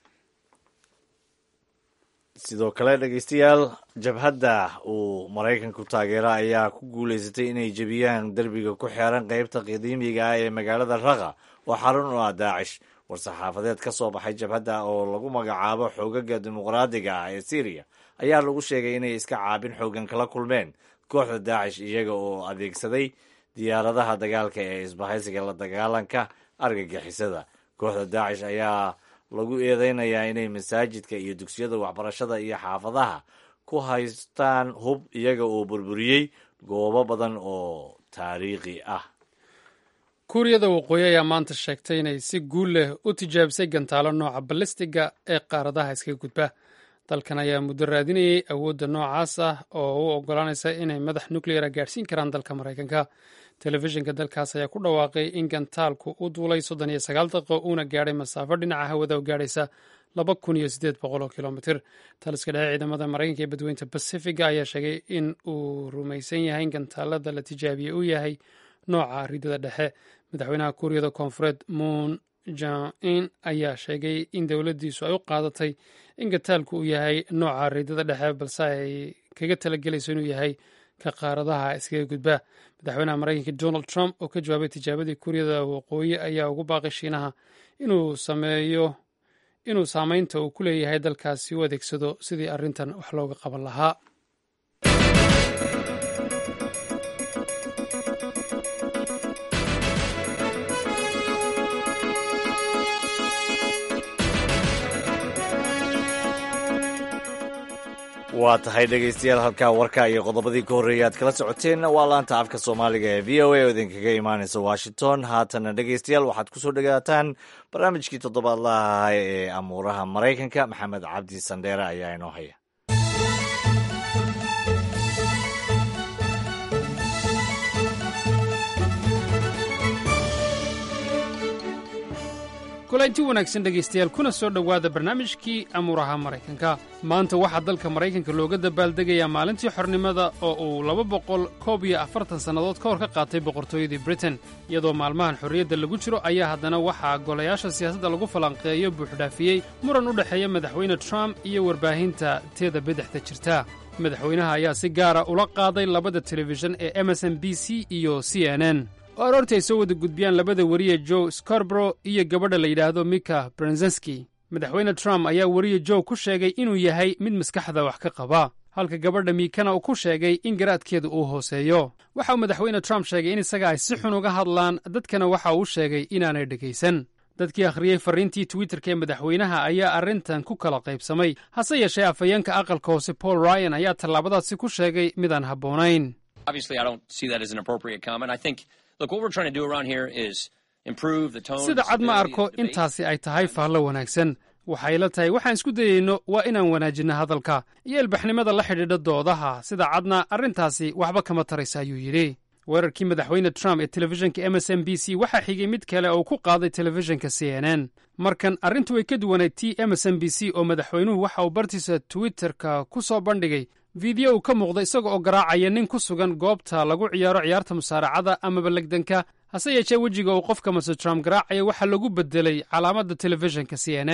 sidoo kale dhegeystayaal jabhadda uu maraykanku taageera ayaa ku guulaysatay inay jebiyaan derbiga ku xeeran qeybta qadiimiga ah ee magaalada raqa oo xarun u ah daacish war-saxaafadeed ka soo baxay jabhadda oo lagu magacaabo xoogaga dimuqraadiga ah ee syriya ayaa lagu sheegay inay iska caabin xoogan kala kulmeen kooxda daacish iyaga oo adeegsaday diyaaradaha dagaalka ee isbahaysiga la dagaalanka argagixisada kooxda daacish ayaa lagu eedeynayaa inay masaajidka iyo dugsiyada waxbarashada iyo xaafadaha ku haystaan hub iyaga oo burburiyey goobo badan oo taariikhi ah kuuriyada waqooyi ayaa maanta sheegtay inay si guul leh u tijaabisay gantaalo nooca balistiga ee qaaradaha iskaga gudba dalkan ayaa muddo raadinayay awoodda noocaas ah oo u ogolaanaysa inay madax nucleara gaadhsiin karaan dalka maraykanka telefishinka dalkaas ayaa ku dhawaaqay in gantaalku u duulay soddon iyo sagaal daqiiqo uuna gaadhay masaafo dhinaca hawada oo gaadhaysa laba kun iyo siddeed boqol oo kilomitir taliska dhexe ciidamada maraykanka ee badweynta bacifiga ayaa sheegay in uu rumaysan yahay in gantaalada la tijaabiyey uu yahay nooca ridada dhexe madaxweynaha kuuriyada koonfureed moon jain ayaa sheegay in dowladdiisu ay u qaadatay in gantaalku uu yahay nooca ridada dhexe balse ay kaga talagelayso inuu yahay ka qaaradaha iskaga gudba madaxweynaha maraykanka donald trump oo ka jawaabay tijaabadii kuuriyada waqooyi ayaa ugu baaqay shiinaha inuu sameeyo inuu saameynta uu ku leeyahay dalkaasi u adeegsado sidii arrintan wax looga qaban lahaa waa tahay dhegaystayaal halkaa warka iyo qodobadii ka horreeyay aad kala socoteenna waa laanta afka soomaaliga ee v o a oo idinkaga imaanaysa washington haatana dhegaystayaal waxaad ku soo dhagaataan barnaamijkii toddobaadlaha ahaa ee amuuraha maraykanka maxamed cabdi sandheere ayaa inoo haya kulanti wanaagsan dhegaystayaal kuna soo dhowaada barnaamijkii amuuraha maraykanka maanta waxaa dalka maraykanka looga dabaaldegayaa maalintii xornimada oo uu laba boqol koob iyo afartan sannadood ka hor ka qaatay boqortooyadii britain iyadoo maalmahan xorriyadda lagu jiro ayaa haddana waxaa golayaasha siyaasadda lagu falanqeeyo buuxdhaafiyey muran u dhexeeya madaxweyne trump iyo warbaahinta teeda bidixda jirta madaxweynaha ayaa si gaara ula qaaday labada telefishan ee emerson b c iyo c n n oo aroortii ay soo wada gudbiyaan labada weriye joe scarborough iyo gabadha la yidhaahdo mika brenzenski madaxweyne trump ayaa weriye joe ku sheegay inuu yahay mid maskaxda wax ka qaba halka gabadha miikana uu ku sheegay in garaadkeeda uu hooseeyo waxa uu madaxweyne trump sheegay in isaga ay si xun uga hadlaan dadkana waxa uu sheegay inaanay dhegaysan dadkii akhriyey farriintii twitterka ee madaxweynaha ayaa arrintan ku kala qaybsamay hase yeeshee afhayeenka aqalka hoose paul ryan ayaa tallaabadaasi ku sheegay midaan habboonayn sida cad ma arko intaasi ay tahay faallo wanaagsan waxay la tahay waxaan isku dayeyno waa inaan wanaajinno hadalka iyo ilbaxnimada la xidhiidha doodaha sida cadna arrintaasi waxba kama taraysa ayuu yidhi weerarkii madaxweyne trump ee telefishinka m s m b c waxaa xigay mid kale oo ku qaaday telefishinka c n n markan arrintu way ka duwanayd t m s m b c oo madaxweynuhu waxa uu bartiisa twitterka ku soo bandhigay fiideo uu ka muuqda isaga oo garaacaya nin ku sugan goobta lagu ciyaaro ciyaarta musaaracada amaba legdanka hase yeeshee wejiga uu qofka mase trump garaacaya waxaa lagu bedelay calaamadda telefishinka c n n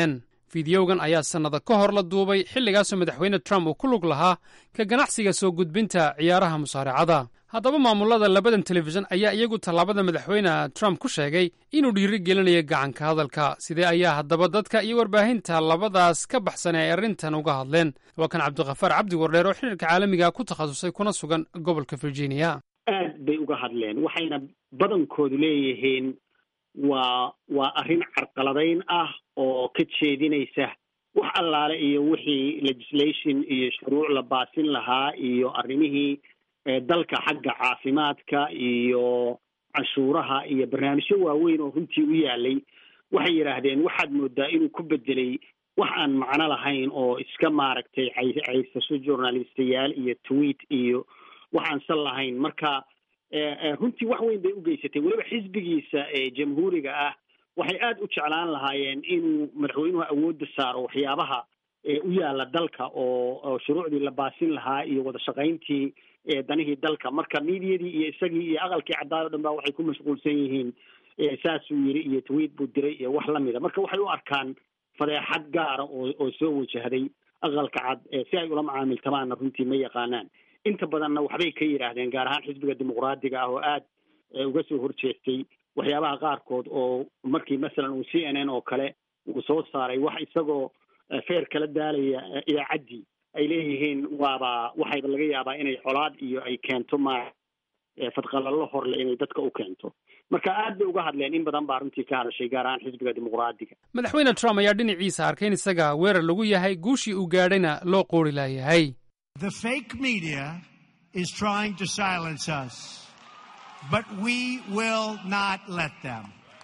fideogan ayaa sannado ka hor la duubay xilligaasoo madaxweyne trump uu ku lug lahaa ka ganacsiga soo gudbinta ciyaaraha musaaracada haddaba maamulada labadan telefishan ayaa iyagu tallaabada madaxweyne trump ku sheegay inuu dhiiri gelinayo gacanka hadalka sidee ayaa haddaba dadka iyo warbaahinta labadaas ka baxsan ay arrintan uga hadleen waa kan cabdikhafaar cabdi wardheer oo xiriirka caalamiga ku takhasusay kuna sugan gobolka virginia aad bay uga hadleen waxayna badankoodu leeyihiin waa waa arrin carqaladayn ah oo ka jeedinaysa wax allaale iyo wixii legislation iyo shuruuc la baasin lahaa iyo arrimihii dalka xagga caafimaadka iyo canshuuraha iyo barnaamijyo waaweyn oo runtii u yaalay waxay yidhaahdeen waxaad moodaa inuu ku bedelay wax aan macno lahayn oo iska maaragtay caysasho journalistayaal iyo tweet iyo wax aan sal lahayn marka runtii wax weyn bay u geysatay weliba xisbigiisa jamhuuriga ah waxay aada u jeclaan lahaayeen inuu madaxweynuhu awoodda saaro waxyaabaha u yaala dalka oo shuruucdii la baasin lahaa iyo wada shaqayntii danihii dalka marka miidiyadii iyo isagii iyo aqalkii caddaad o dhan ba waxay ku mashquulsan yihiin saasuu yiri iyo tweet buu diray iyo wax lamida marka waxay u arkaan fadeexad gaara oo oo soo wajahday aqalka cad si ay ula macaamiltamaanna runtii ma yaqaanaan inta badanna waxbay ka yidhaahdeen gaar ahaan xisbiga dimuqraadiga ah oo aad uga soo horjeestay waxyaabaha qaarkood oo markii masalan uu c n n oo kale uu soo saaray wax isagoo feer kala daalaya idaacaddii ay leeyihiin waaba waxayba laga yaabaa inay colaad iyo ay keento ma fadqalallo horle inay dadka u keento marka aad bay uga hadleen in badan baa runtii ka hadashay gaar ahaan xisbiga dimuqraadiga madaxweyne trump ayaa dhinaciisa arkay in isaga weerar lagu yahay guushii uu gaadhayna loo qoori laayahay The fake media is trying to silence us, but we will not let them.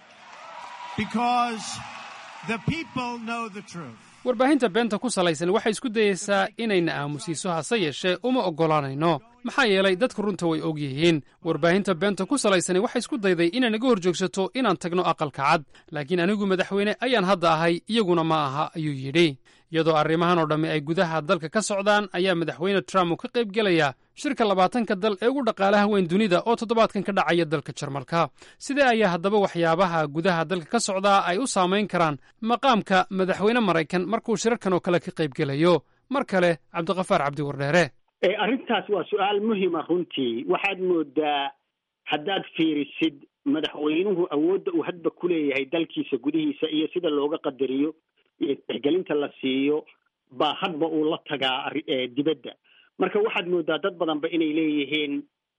Because the people know the truth. warbaahinta beenta ku salaysan waxay isku dayeysaa inayna aamusiiso hase yeeshee uma oggolaanayno maxaa yeelay dadku runta way og yihiin warbaahinta beenta ku salaysani waxay isku dayday inay naga hor joogsato inaan tagno aqalka cad laakiin anigu madaxweyne ayaan hadda ahay iyaguna ma aha ayuu yidhi iyadoo arrimahan oo dhammi ay gudaha dalka ka socdaan ayaa madaxweyne trump uu ka qayb gelayaa shirka labaatanka dal ee ugu dhaqaalaha weyn dunida oo toddobaadkan ka dhacaya dalka jarmalka sidee ayaa haddaba waxyaabaha gudaha dalka ka socdaa ay u saamayn karaan maqaamka madaxweyne maraykan markuu shirarkan oo kale ka qayb gelayo mar kale cabdikafaar cabdi wardheere arrintaas waa su-aal muhima runtii waxaad moodaa haddaad fiirisid madaxweynuhu awoodda uu hadba ku leeyahay dalkiisa gudihiisa iyo sida looga qadariyo iyo tixgelinta la siiyo baa hadba uu la tagaa dibadda marka waxaad moodaa dad badanba inay leeyihiin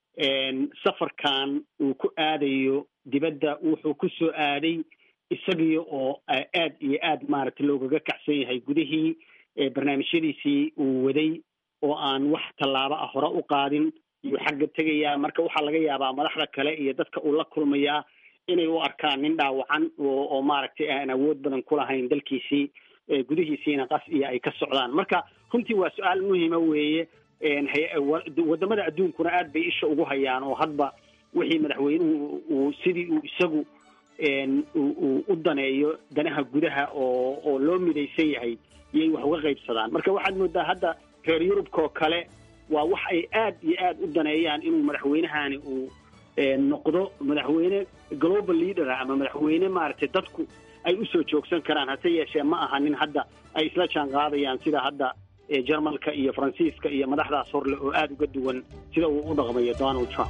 safarkan uu ku aadayo dibadda wuxuu ku soo aaday isagii oo aad iyo aad maaragtay loogaga kacsan yahay gudihii barnaamijyadiisii uu waday oo aan wax tallaabo ah hore u qaadin iyuu xagga tegayaa marka waxaa laga yaabaa madaxda kale iyo dadka uu la kulmayaa inay u arkaan nin dhaawacan oo oo maaragtay aan awood badan ku lahayn dalkiisii gudihiisiina qas iyo ay ka socdaan marka runtii waa su-aal muhima weeye wadamada adduunkuna aad bay isha ugu hayaan oo hadba wixii madaxweynuhu uu sidii uu isagu uu u daneeyo danaha gudaha oo oo loo midaysan yahay iyay wax uga qaybsadaan marka waxaad moodaa hadda reer yurubkaoo kale waa wax ay aad iyo aad u daneeyaan inuu madaxweynahani uu noqdo madaxweyne global leadera ama madaxweyne maaragtay dadku ay usoo joogsan karaan hase yeeshee ma aha nin hadda ay isla jaan qaadayaan sida hadda jarmalka iyo faransiiska iyo madaxdaas horleh oo aada uga duwan sida uu u dhaqmayo donald trump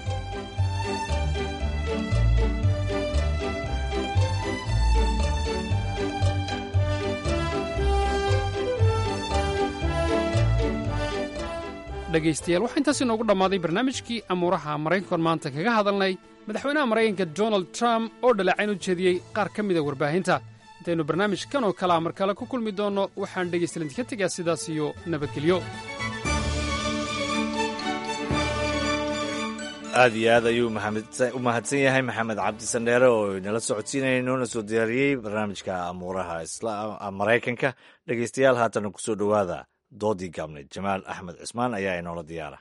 dhegaystayaal waxaa intaas inoogu dhammaaday barnaamijkii amuuraha maraykankoon maanta kaga hadalnay madaxweynaha maraykanka donald trump oo dhaleecayn u jeediyey qaar ka mida warbaahinta intaynu barnaamijkan oo kalea mar kale ku kulmi doonno waxaan dhegaystalan idinka tegaa sidaas iyo nabadgelyo aad iyo aad ayuu u mahadsan yahay maxamed cabdi sandheere oo inala socodsiinaya noona soo diyaariyey barnaamijka amuuraha maraykanka dhegaystayaal haatana ku soo dhowaada doodii gaabneyd jamaal axmed cismaan ayaa inoola diyaara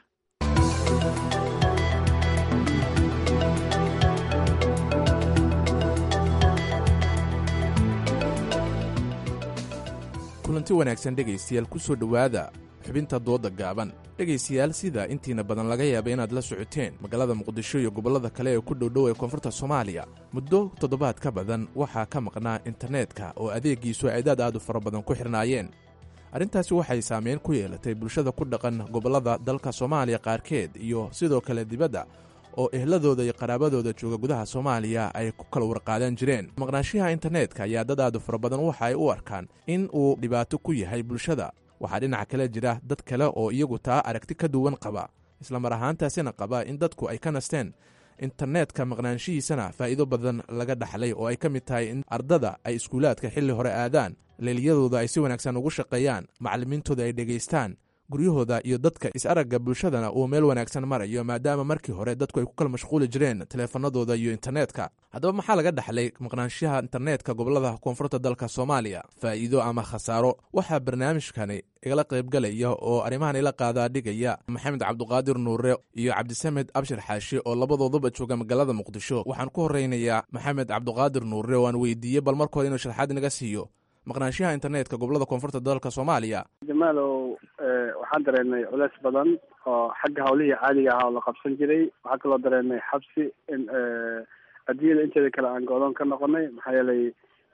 kulanti wanaagsan dhegaystayaal ku soo dhowaada xubinta dooda gaaban dhegaystayaal sida intiina badan laga yaaba inaad la socoteen magaalada muqdisho iyo gobollada kale ee ku dhowdhow ee koonfurta soomaaliya muddo toddobaad ka badan waxaa ka maqnaa internetka oo adeegiisu aadaad aad u fara badan ku xirnaayeen arrintaasi waxay saameyn ku yeelatay bulshada ku dhaqan gobollada dalka soomaaliya qaarkeed iyo sidoo kale dibadda oo ehladooda iyo qaraabadooda jooga gudaha soomaaliya ay ku kala warqaadan jireen maqnaashiyaha internetka ayaa dad aad u fara badan waxa ay u arkaan in uu dhibaato ku yahay bulshada waxaa dhinaca kale jira dad kale oo iyagu taa aragti ka duwan qaba islamar ahaantaasina qaba in dadku ay ka nasteen internetka maqnaanshihiisana faa'iido badan laga dhaxlay oo ay ka mid tahay in ardada ay iskuulaadka xilli hore aadaan leeliyadooda ay si wanaagsan ugu shaqeeyaan macallimiintooda ay dhegaystaan guryahooda iyo dadka is-aragga bulshadana uu meel wanaagsan marayo maadaama markii hore dadku ay ku kala mashquuli jireen taleefanadooda iyo internetka haddaba maxaa laga dhaxlay maqnaanshaha internetka gobolada koonfurta dalka soomaaliya faa'iido ama khasaaro waxaa barnaamijkani igala qaybgalaya oo arrimahan ila qaadaa dhigaya maxamed cabduqaadir nuure iyo cabdisamed abshir xaashi oo labadooduba jooga magaalada muqdisho waxaan ku horeynayaa maxamed cabduqaadir nuure oo aan weydiiyey bal markooda inuu sharxaad inaga siiyo maqnaanshaha internetka gobolada koonfurta dalka soomaaliya jamaalow waxaan dareennay culeys badan oo xagga hawlihii caadiga ahaa oo la qabsan jiray waxaa kaloo dareennay xabsi in adduunyada inteeda kale aan go-doon ka noqonay maxaa yeelay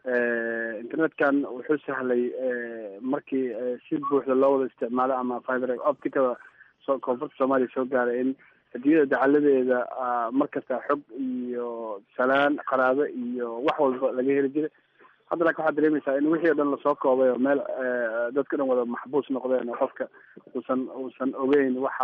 internetkan wuxuu sahlay markii si buuxda loo wada isticmaalo ama fiber opticada so koonfurta soomaaliya soo gaaray in adduunyada dacaladeeda mar kasta xog iyo salaan qaraabo iyo wax walba laga heli jiray hadda laakin waxaad dareemaysaa in wixii o dhan lasoo koobay oo meel dadka dhan wada maxbuus noqdeen oo qofka uusan uusan ogeyn waxa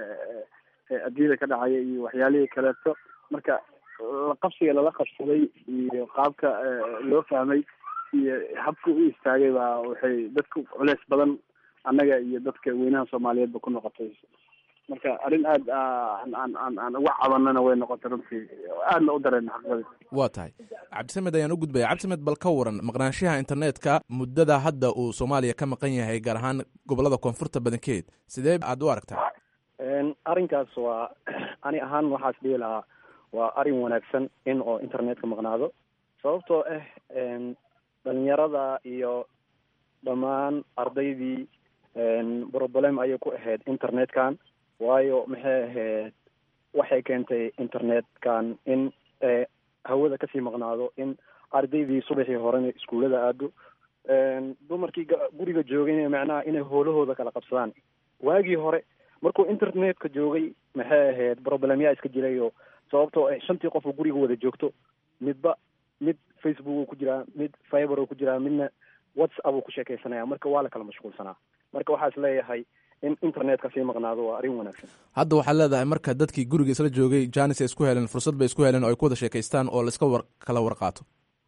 adduunyada ka dhacaya iyo waxyaalihii kaleeto marka qabsiga lala qabsaday iyo qaabka loo fahmay iyo habka u istaagay baa waxay dadku culeys badan annaga iyo dadka weynaha soomaaliyeedba ku noqotay marka arrin aad aan aan aan aan uga cabanana way noqotay runtii aadna u dareen xaqadii waa tahay cabdisamed ayaan u gudbaya cabdisamed bal ka waran maqnaanshaha internetka muddada hadda uu soomaaliya ka maqan yahay gaar ahaan gobolada koonfurta badankeed sidee aad u aragtaa arrinkaas waa ani ahaan waxaas dhihi lahaa waa arrin wanaagsan in oo internetka maqnaado sababtoo ah dhalinyarada iyo dhammaan ardaydii problem ayay ku ahayd internetkan waayo maxay ahayd waxay keentay internetkan in hawada kasii maqnaado in ardaydii subaxii horena iskuullada aado dumarkii guriga joogayna macnaha inay hoolahooda kala qabsadaan waagii hore markuu internetka joogay maxay ahayd problemyaa iska jirayo sababtoo ah shantii qof oo guriga wada joogto midba mid facebook uu ku jiraa mid fiber uu ku jiraa midna whatsapp uu ku sheekaysanaya marka waa la kala mashquulsanaa marka waxaa is leeyahay in internetka sii maqnaado waa arrin wanaagsan hadda waxaad leedahay marka dadkii guriga isla joogay janis ay isku heleen fursad bay isku heleen oo ay ku wada sheekaystaan oo laiska war kala warqaato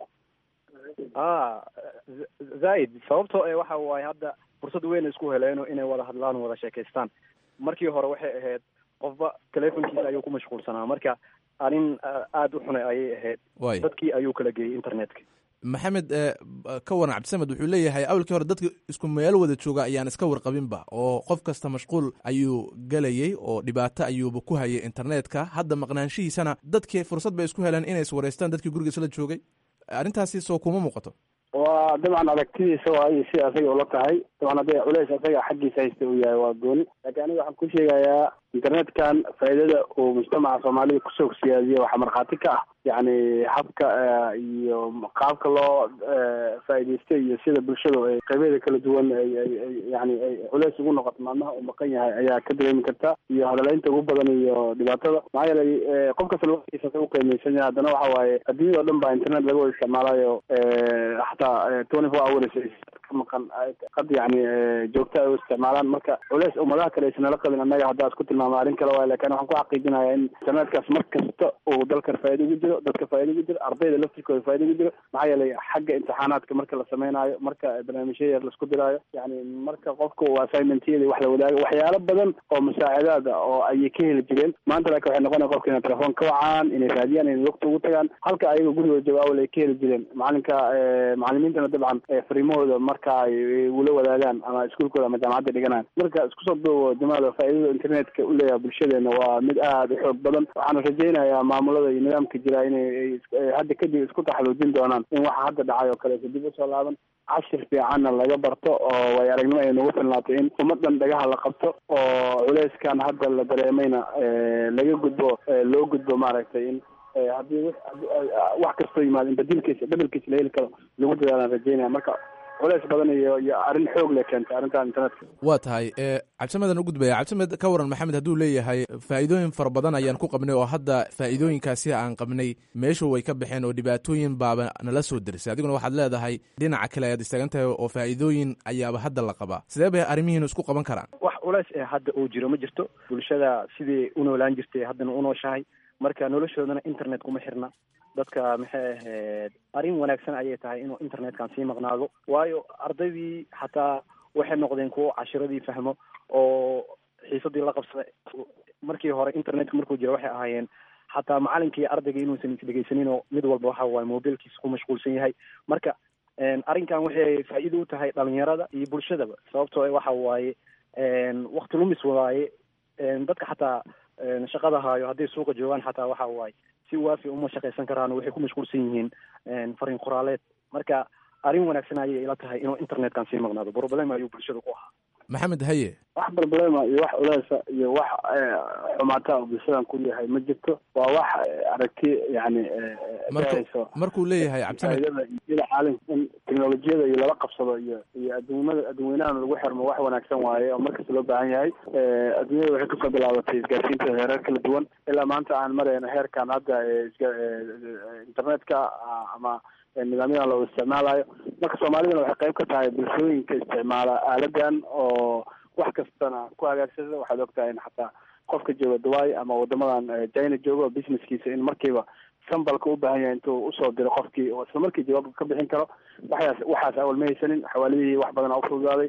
a zaaid sababtoo e waxa waaye hadda fursad weyn isku heleeno inay wada hadlaan wada sheekaystaan markii hore waxay ahayd qofba telefonkiisa ayuu ku mashquulsanaa marka arrin aada u xunay ayay ahayd Waay. dadkii ayuu kala geeyey internetka maxamed eh, ka waran cabdisamed wuxuu leeyahay awalkii hore dadka isku meel wada jooga ayaan iska warqabinba oo qof kasta mashquul ayuu gelayey oo dhibaato ayuuba ku hayay internetka hadda maqnaanshihiisana dadkii fursad bay isku heleen inay iswareystaan dadkii guriga isla joogay arrintaasi soo kuma muuqato waa dabcan aragtidiisa waayo si asaga ula tahay dabcan hadday culeys asaga xaggiisa haysta uu yahay waa gooni laakiin aniga waxaan ku sheegayaa internetkan faa'iidada uu mujtamaca soomaalida kusoo siyaadiye waxaa markhaati ka ah yacni habka eh, iyo qaabka loo eh, faa'iidaystay iyo sida bulshadu ay qaybeeda kala duwan ay ay ay yani ay culeys ugu noqoto maalmaha uu maqan yahay ayaa ka dareemi karta iyo hadaleynta ugu badan iyo dhibaatada maxaa yeelay eh, qof kasta laftiisa u qiimeysan yahay haddana waxa waaye adduunyada o dhan baa internet laga wada isticmaalayo eh, xataa twenty four hours ay ka maqan ay- qad yani eh, joogta ay u isticmaalaan marka culeys ummadaha kale aysan nala qabin annaga haddaa isku tilmaama arrin kale waay lakin waxaan ku xaqiijinayaa in internetkaas mar kasta uu dalkan faa'iida ugu jiro dadka faa'iida ugu jiro ardayda laftirkooda faa'iida ugu jiro maxaa yeelay xagga imtixaanaadka marka la sameynaayo marka barnaamijyo yar laisku diraayo yani marka qofka uu assignmentyada wax la wadaago waxyaalo badan oo musaacadaad ah oo ayay ka heli jireen maanta laakiin waxay noqonaya qofka inay telefoon ka wacaan inay raadiyaan inay waqti ugu tagaan halka ayaga gurigooda jooga awal ay ka heli jireen macalinka eh, macalimiintana dabcan eh, fariimahooda marka ay ay ula wadaagaan ama iskuulkooda ama jaamacadda dhiganaan marka isku soo duubo jamaal faa'iidada internetka u leeyahay bulshadeena waa mid aada u xoog badan waxaana rajaynayaa maamulada iyo nidaamka jira inay ay is- ay hadda kadib isku taxaluujin doonaan in waxa hadda dhacay oo kaleeto dib usoo laaban cashir fiicanna laga barto oo way aragnimo ay nagu filnaatay in ummadan dhagaha la qabto oo culeyskan hadda la dareemayna laga gudbo loo gudbo maaragtay in haddii wax kastoo yimaado in badilkiisa bedelkiisa la heli karo lagu dadaalaan rajeynaya marka culeys badan iyo iyo arrin xoog le keentay arrintan internetka waa tahay cabdisamedan u gudbaya cabdisamed ka waran maxamed hadduu leeyahay faa'iidooyin fara badan ayaan ku qabnay oo hadda faa'iidooyinkaasi aan qabnay meeshu way ka baxeen oo dhibaatooyin baaba nala soo derisay adiguna waxaad leedahay dhinaca kale ayaad istaagan tahay oo faa'iidooyin ayaaba hadda la qabaa sidee bay arrimihiinu isku qaban karaan wax culeys ee hadda uu jiro ma jirto bulshada sidii u noolaan jirtay haddana u nooshahay marka noloshoodana internet kuma xirna dadka maxay ahayd arrin wanaagsan ayay tahay inuu internetkan sii maqnaado waayo ardaydii xataa waxay noqdeen kuwo cashiradii fahmo oo xiisadii la qabsada markii hore internetka markuu jira waxay ahaayeen xataa macalinkii iyo ardayga inuusan isdhegeysanin oo mid walba waxa waaye mobilkiisa ku mashquulsan yahay marka arrinkan waxay faa'iido u tahay dhalinyarada iyo bulshadaba sababtoo waxa waaye wakti lumis waaye dadka xataa shaqada haayo hadday suuqa joogaan xataa waxa waaye si waafi uma shaqaysan karaan waxay ku mashquulsan yihiin fariin qoraaleed marka arrin wanaagsan ayay ila tahay inuu internetkan sii maqnaado problem ayuu bulshada ku ahaa maxamed haye wax problema iyo wax culeysa iyo wax xumaata oo bulshadan ku yahay ma jirto waa wax aragti yani marku markuu leeyahay cabdisamed iyada caalim in teknolojiyada iyo lala qabsado iyo iyo adduumada adduunweynahan lagu xirmo wax wanaagsan waaye oo markasta loo baahan yahay adduunyada waxay kasoo bilaabatay isgaarsiinta heerar kala duwan ilaa maanta aan marayno heerkan hadda internetka ama nidaamyadan loo isticmaalayo marka soomaalidana waxay qayb ka tahay bulshooyinka isticmaala aaladan oo wax kastana ku hagaagsada waxaad ogtahay in xataa qofka jooga dubai ama wadamadan china jooga oo businesskiisa in markiiba sambalka u baahan yahay intuu usoo diro qofkii oo isla markii jawaabka ka bixin karo waxaas waxaas awal ma haysanin xawaalidihii wax badan ufududaaday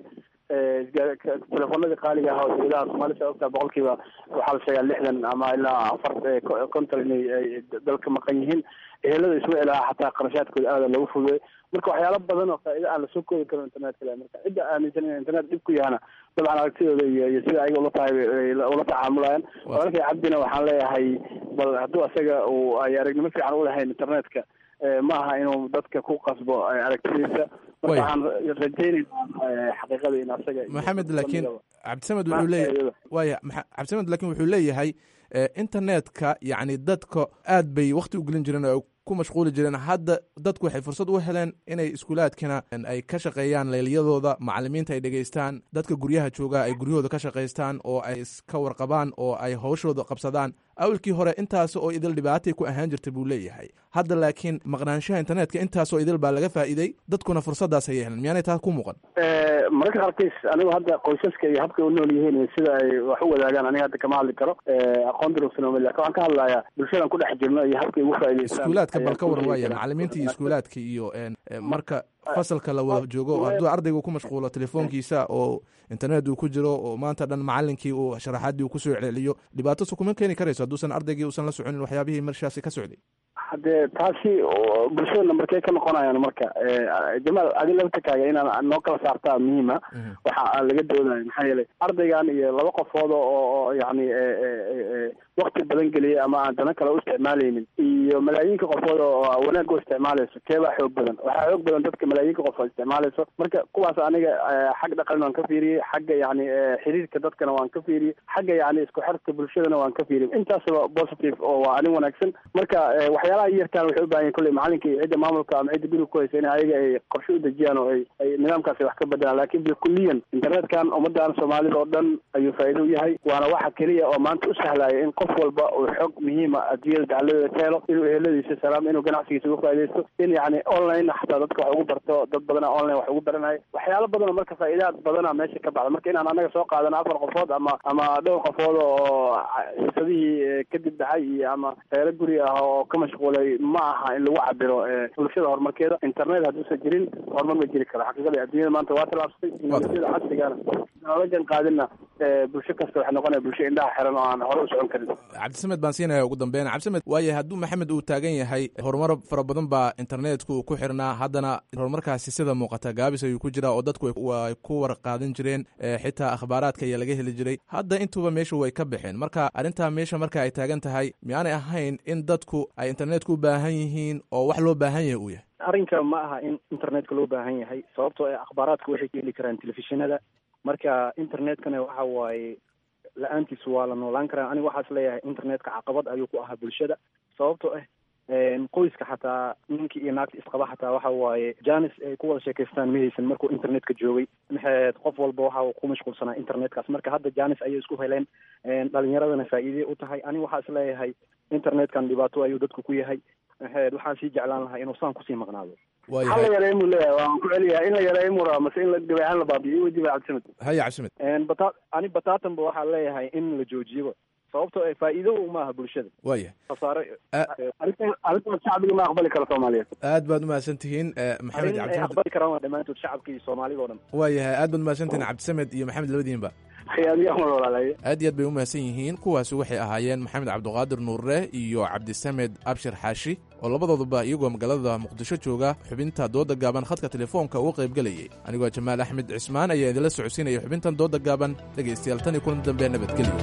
telefoonadii qaaliga ah oo dawladaha soomaalida ogtaa boqolkiiba waxaa la sheegaa lixdan ama ilaa afar konton inay dalka maqan yihiin ehelada isma ilaha xataa qarashaadkooda aada lagu fududay marka waxyaalo badan oo faa'iida aan lasoo koobi karin internetka le marka cidda aaminsan in internet dhib ku yahana dabcan aragtidooda iyo iyo sida ayaga ula tahay ula tacaamulayaan walaalkay cabdina waxaan leeyahay bal hadduu asaga uu ay aragnimo fiican u lahayn internetka ma aha inuu dadka ku qasbo aragtidiisa marka waxaan rajaynaynaa xaqiiqada in asaga maxamed laakiin cabdisamed wuxuu leeyahay waya cabdisamed laakiin wuxuu leeyahay internetka yacni dadka aad bay wakti u gelin jireen oo ku mashquuli jireen hadda dadku waxay fursad u heleen inay iskuulaadkana ay ka shaqeeyaan leelyadooda macalimiinta ay dhegeystaan dadka guryaha jooga ay guryahooda ka shaqaystaan oo ay iska warqabaan oo ay hawshooda qabsadaan awalkii hore intaas oo idil dhibaatay ku ahaan jirta buu leeyahay hadda laakiin maqnaanshaha internetka intaasoo idil baa laga faa'iiday dadkuna fursadaas ayay heleen miyaanay taas ku muuqan mararka qaarkiis anigu hadda qoysaska iyo habkay u nool yihiin iyo sida ay wax u wadaagaan aniga hadda kama hadli karo aqoon durugsan lakin waxaan ka hadlayaa bulshadan ku dhex jirno iyo habkay ugu faa'idaystaan iskuulaadka bal ka waran waaya macalimiinta iyo iskuulaadka iyo marka fasalka la wada joogo hadduu ardaygu ku mashquulo telefoonkiisa oo internet uu ku jiro oo maanta dhan macalinkii uu sharaxaadii uu kusoo celceliyo dhibaato su kuma keeni karayso hadduusan ardaygii uusan la soconin waxyaabihii marshaasi ka socday haddee taasi bulshadana markay ka noqonayaan marka jamaal adi laftakaaga inaan noo kala saartaa muhiima waxa laga doodayo maxaa yeelay ardaygan iyo laba qofood oo yani wakti badan geliyay ama aan dana kale u isticmaalaynin iyo malaayiinka qofood oo wanaag u isticmaalayso keebaa xoog badan waxaa xoog badan dadka malaayiinka qofood isticmaalayso marka kuwaas aniga xag dhaqan waan ka fiiriyey xagga yani xiriirka dadkana waan ka fiiriyey xagga yani isku xirka bulshadana waan ka fiiriyey intaasba positive oo waa arin wanaagsan marka waxyaalaha yarkaan waxay u baahan yahin kolley macalinka iyo cidda maamulka ama cidda guriga ku haysa in ayaga ay qorshe u dejiyaan oo ay ay nidaamkaasi wax ka bedelaan lakin bilkuliyan internetkan ummadan soomaalida oo dhan ayuu faa'iido u yahay waana waxa keliya oo maanta u sahlaya in qof walba uu xog muhiima adduunyada dacaladeeda ka helo inuu eheladiisa salaam inuu ganacsigiisa uga faaidaysto in yani online xataa dadka wax ugu barto dad badana online wax ugu baranayo waxyaalo badan oo marka faa'iidaad badana meesha ka baxda marka inaan anaga soo qaadano afar qofood ama ama dhowr qofood oo xiisadihii kadib dhacay iyo ama reero guri ah oo ka mashquulay ma aha in lagu cabiro bulshada horumarkeeda internet hadduusan jirin horumar ma jiri karo xaqiiqada adduunyada maanta waa tallaabsatay teknolojiyada casrigana la jan qaadina bulsho kasta waxay noqonaya bulsho indhaha xiran oo aan hore u socon karin cabdisamed baan siinaya ugu dambeyn cabdisamed waayo hadduu maxamed uu taagan yahay horumar fara badan baa internetku ku xirnaa haddana horumarkaasi sida muuqata gaabis ayuu ku jiraa oo dadku way ku warqaadan jireen xitaa akhbaaraadka ayaa laga heli jiray hadda intuba meesha way ka baxeen marka arrintaa meesha marka ay taagan tahay miyaanay ahayn in dadku ay internetka u baahan yihiin oo wax loo baahan yahay uu yahay arrinka ma aha in internetka loo baahan yahay sababtoo ah akhbaaraadka waxay ka heli karaan telefishinada marka internetkana waxa waaye la-aantiis waa la noolaan karaa aniga waxaas leeyahay internetka caqabad ayuu ku ahaa bulshada sababtoo ah qoyska xataa ninkii iyo naagta isqaba xataa waxa waaye janis ay ku wada sheekaystaan ma haysan markuu internetka joogay maxaed qof walba waxa ku mashquulsanaa internetkaas marka hadda janis ayay isku heleen dhalinyaradana faa'iidey u tahay aniga waxaa is leeyahay internetkan dhibaato ayuu dadku ku yahay maxaed waxaan sii jeclaan lahaa inuu saan kusii maqnaado hal la yareey muu leeyahay waan ku celiyahay in la yareey muu rabaa mase in la gabeecaan la baabiyo weydi ba cabdisamed haya cabdisamed bata ani bataatanba waxaa leeyahay in la joojiyoba sababtoo ah faa'iido maaha bulshada waaya khasaare arrintaas shacbiga ma aqbali karo soomaaliyeed aad baad umahadsan tihiin maxamed arrin ay cabdisamed aqbali karaan waa dhammaantood shacabka iyo soomaalida o dhan waayahay aad baad umahadsan tihiin cabdisamed iyo maxamed labadiinba adiga mar walaalaye aad iyo aad bay umahadsan yihiin kuwaasi waxay ahaayeen maxamed cabdiqaadir nuurre iyo cabdisamed abshir xaashi oo labadooduba iyagoo magaalada muqdisho jooga xubinta dooda gaaban khadka telefoonka uga qaybgelayay anigoo jamaal axmed cismaan ayaa idinla socodsiinaya xubintan dooda gaaban dhegaystayaal tan iyo kulan dambe nabadgelyo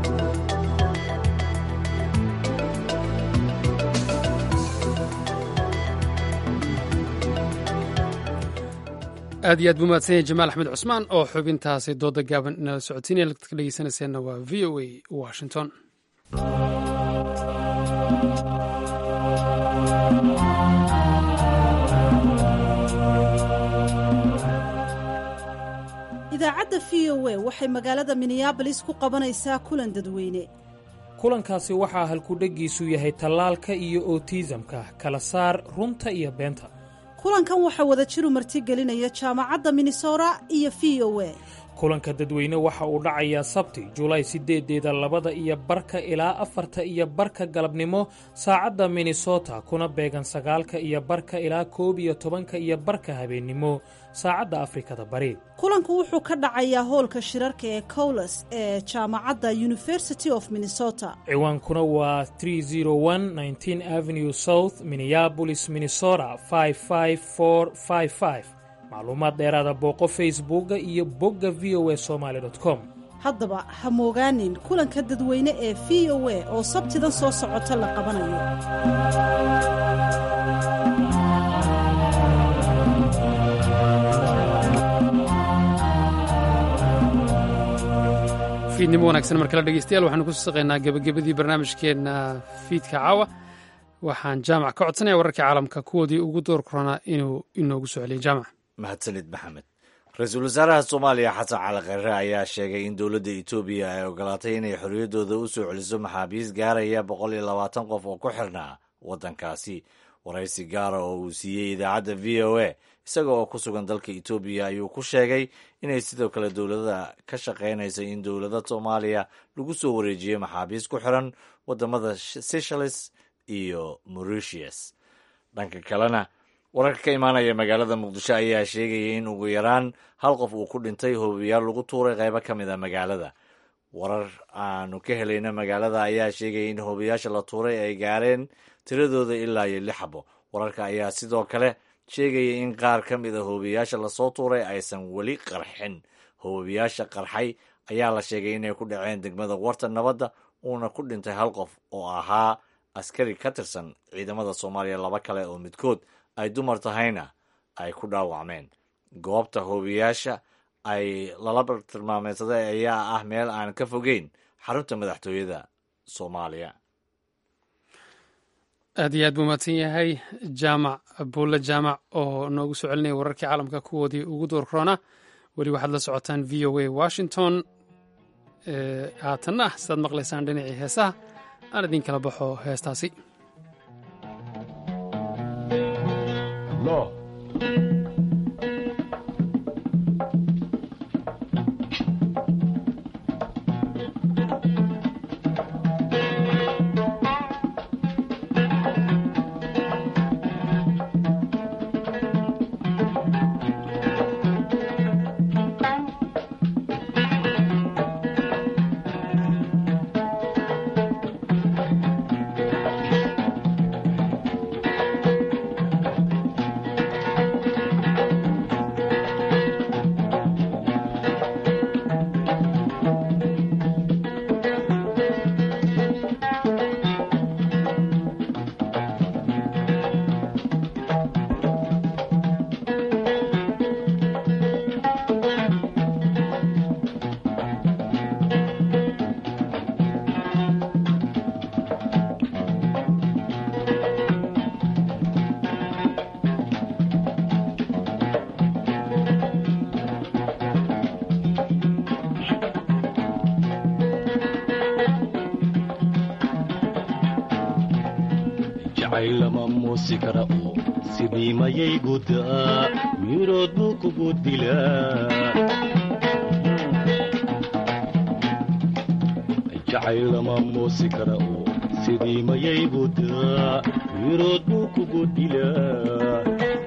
aad iyo aad buu mahadsan yahay jamaal axmed cusmaan oo xubintaasi dooda gaaban inala socodsiinaya dadka dhegeysanayseena waa v o a washington idaacadda v o a waxay magaalada minneabolis ku qabanaysaa kulan dadweyne kulankaasi waxaa halkudheggiisu yahay tallaalka iyo otiisamka kala saar runta iyo beenta kulankan waxaa wada jiru martigelinaya jaamacadda minnesota iyo v o a kulanka dadweyne waxa uu dhacayaa sabti julaay sideedeeda labada iyo barka ilaa afarta iyo barka galabnimo saacadda minnesota kuna beegan sagaalka iyo barka ilaa koob iyo tobanka iyo barka habeennimo saacadda afrikada bari kulanku wuxuu ka dhacayaa hoolka shirarka ee cowles ee jaamacadda university of minnesota ciwaankuna waa avenue south minneabolis minnesota macluumaad dheeraada booqo facebooka iyo bogga v o a somaly com haddaba ha moogaanin kulanka dadweyne ee v o a oo sabtidan soo socota la qabanayo fiidnimo wanaagsan markale dhegeystayaal waxaanu kusoo saqaynaa gebagabadii barnaamijkeenna fiidka caawa waxaan jaamac ka codsanaya wararkii caalamka kuwoodii ugu door koranaa inuu inoogu soo celiyo jaamac mahadsanid maxamed ra-iisul wasaaraha soomaaliya xasan cali kheyre ayaa sheegay in dowladda etoobiya ay ogolaatay inay xorriyaddooda u soo celiso maxaabiis gaaraya boqol iyo labaatan qof oo ku xirnaa waddankaasi waraysi gaara oo uu siiyey idaacadda v o a isaga oo ku sugan dalka etoobiya ayuu ku sheegay inay sidoo kale dowladda ka shaqaynaysa in dowladda soomaaliya lagu soo wareejiyo maxaabiis ku xiran waddamada seychelles iyo mauritius dhanka kalena wararka ka imaanaya magaalada muqdisho ayaa sheegaya in ugu yaraan hal qof uu ku dhintay hoobiyaal lagu tuuray qaybo ka mid a magaalada warar aanu ka helayna magaalada ayaa sheegaya in hoobiyaasha la tuuray ay gaareen tiradooda ilaa iyo lix xabo wararka ayaa sidoo kale sheegaya in qaar ka mid a hoobiyaasha lasoo tuuray aysan weli qarxin hoobiyaasha qarxay ayaa la sheegay inay ku dhaceen degmada warta nabadda uuna ku dhintay hal qof oo ahaa askari ka tirsan ciidamada soomaaliya laba kale oo midkood ay dumar tahayna ay ku dhaawacmeen goobta hoobiyaasha ay lala tilmaameysaday ayaa ah meel aan ka fogeyn xarunta madaxtooyada soomaaliya aad iyo aad buu mahadsan yahay jaamac buulle jaamac oo noogu soo celinaya wararkii caalamka kuwoodii ugu door korona weli waxaad la socotaan v o a washington haatanna sidaad maqlaysaan dhinacii heesaha aan idin kala baxo heestaasi moosi kara oo sidii mayay guddaa mirood buu kugu dilaa jacayl lama moosi kara oo sidii mayay guddaa mirood buu kugu dilaa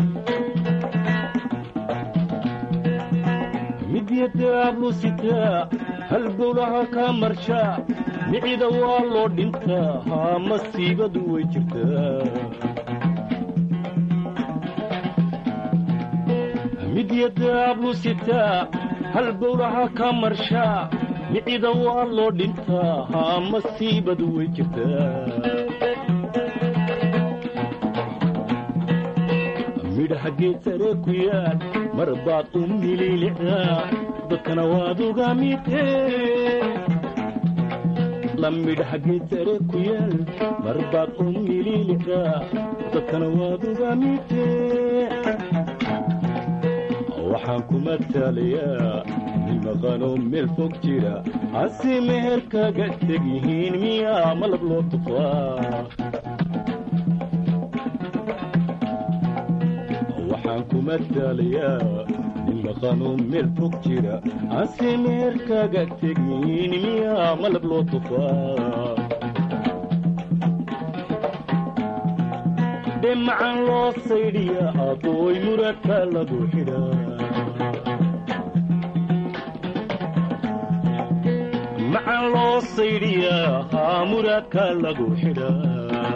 midyadaablu sitaa halbowlaha kaa marshaa micida waa loo dhintaa haa masiibadu way jirtaa midyadaablu sitaa halbowlaha kaa marshaa micida waa loo dhintaa haa masiibadu way jirtaa midhaha geed sare ku yaal mar baad u mililicdaa dadkana waad uga midee la midhaha geed sare ku yaal mar baad u mililicdaa dadkana waad uga midee waxaan ku mataalayaa nin maqanoo meel fog jira hase meher kaga teg yihiin miyaa malab loo tufaa waxaan ku mataalayaa nin maqanoo meel fog jira hase meher kaga teg yihiin miyaa malab loo tufaa dhemacan loo saydhiya abooy muradka lagu xidhaa macan loo saydhiyaa haa muraadka lagu xidhaa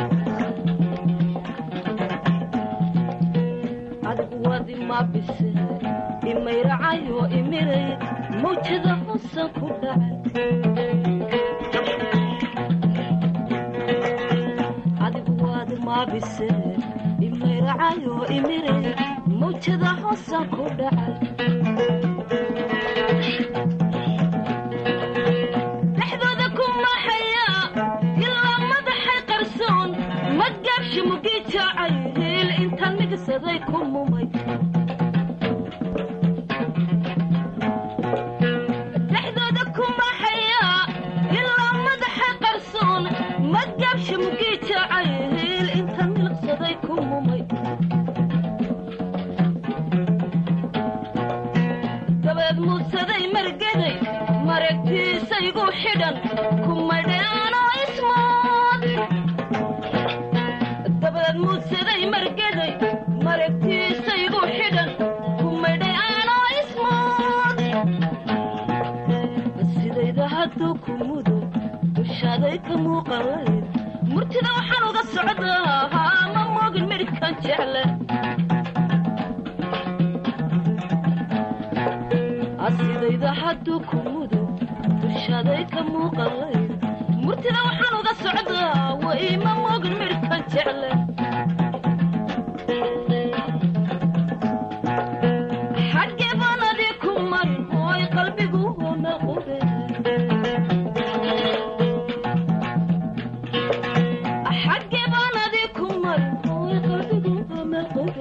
adigu wadi ma bise imayracayo imiray mawjada hoosan ku dhacay adigu wadi ma bise imayracayo imiray mawjada hoosan ku dhacay dhexdooda ku maxaya ilaa madaxay qarsoon ma gaabshi mugii jaacay hiil intaan migsaday ku mumay dhexdooda ku maxaya ilaa madaxay qarsoon ma gaabshi mugii jaacay hiil intaan milqsaday ku mumay dabeed muudsaday margeday maragtiisaygu xidhan kumadheanoo ismood dabeed muudsaday margeday maragtiisaygu xidhan kumadheanoo ismood sidayda hadduu ku mudo dushaaday ka muuqalayd murtida waxaan uga socdaa haa ma moogin midhkan jecle asidayda hadduu ku mudo dushaaday ka muuqalayd murtida waxaan uga socdaa way ma moogin midhkan jecle xaggee baan adii ku marin hooy qalbigu hoona qube xaggee baan adii ku marin hooy qalbigu hoona qube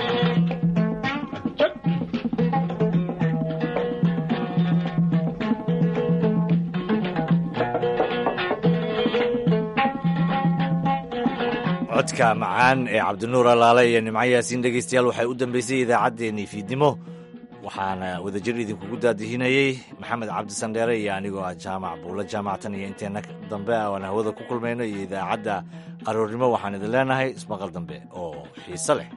codka macaan ee cabdinuur alaale iyo nimco yaasiin dhegaystayaal waxay u dambeysay idaacaddeenii fiidnimo waxaana wadajir idinkugu daadihinayey maxamed cabdisandheere iyo anigoo ah jaamac buulo jaamactan iyo inteenna dambe aan hawada ku kulmayno iyo idaacadda aroornimo waxaan idin leenahay ismaqal dambe oo xiise leh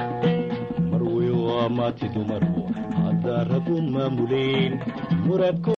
marwey waa maati dumaru haddaa ragu maamuleen muradko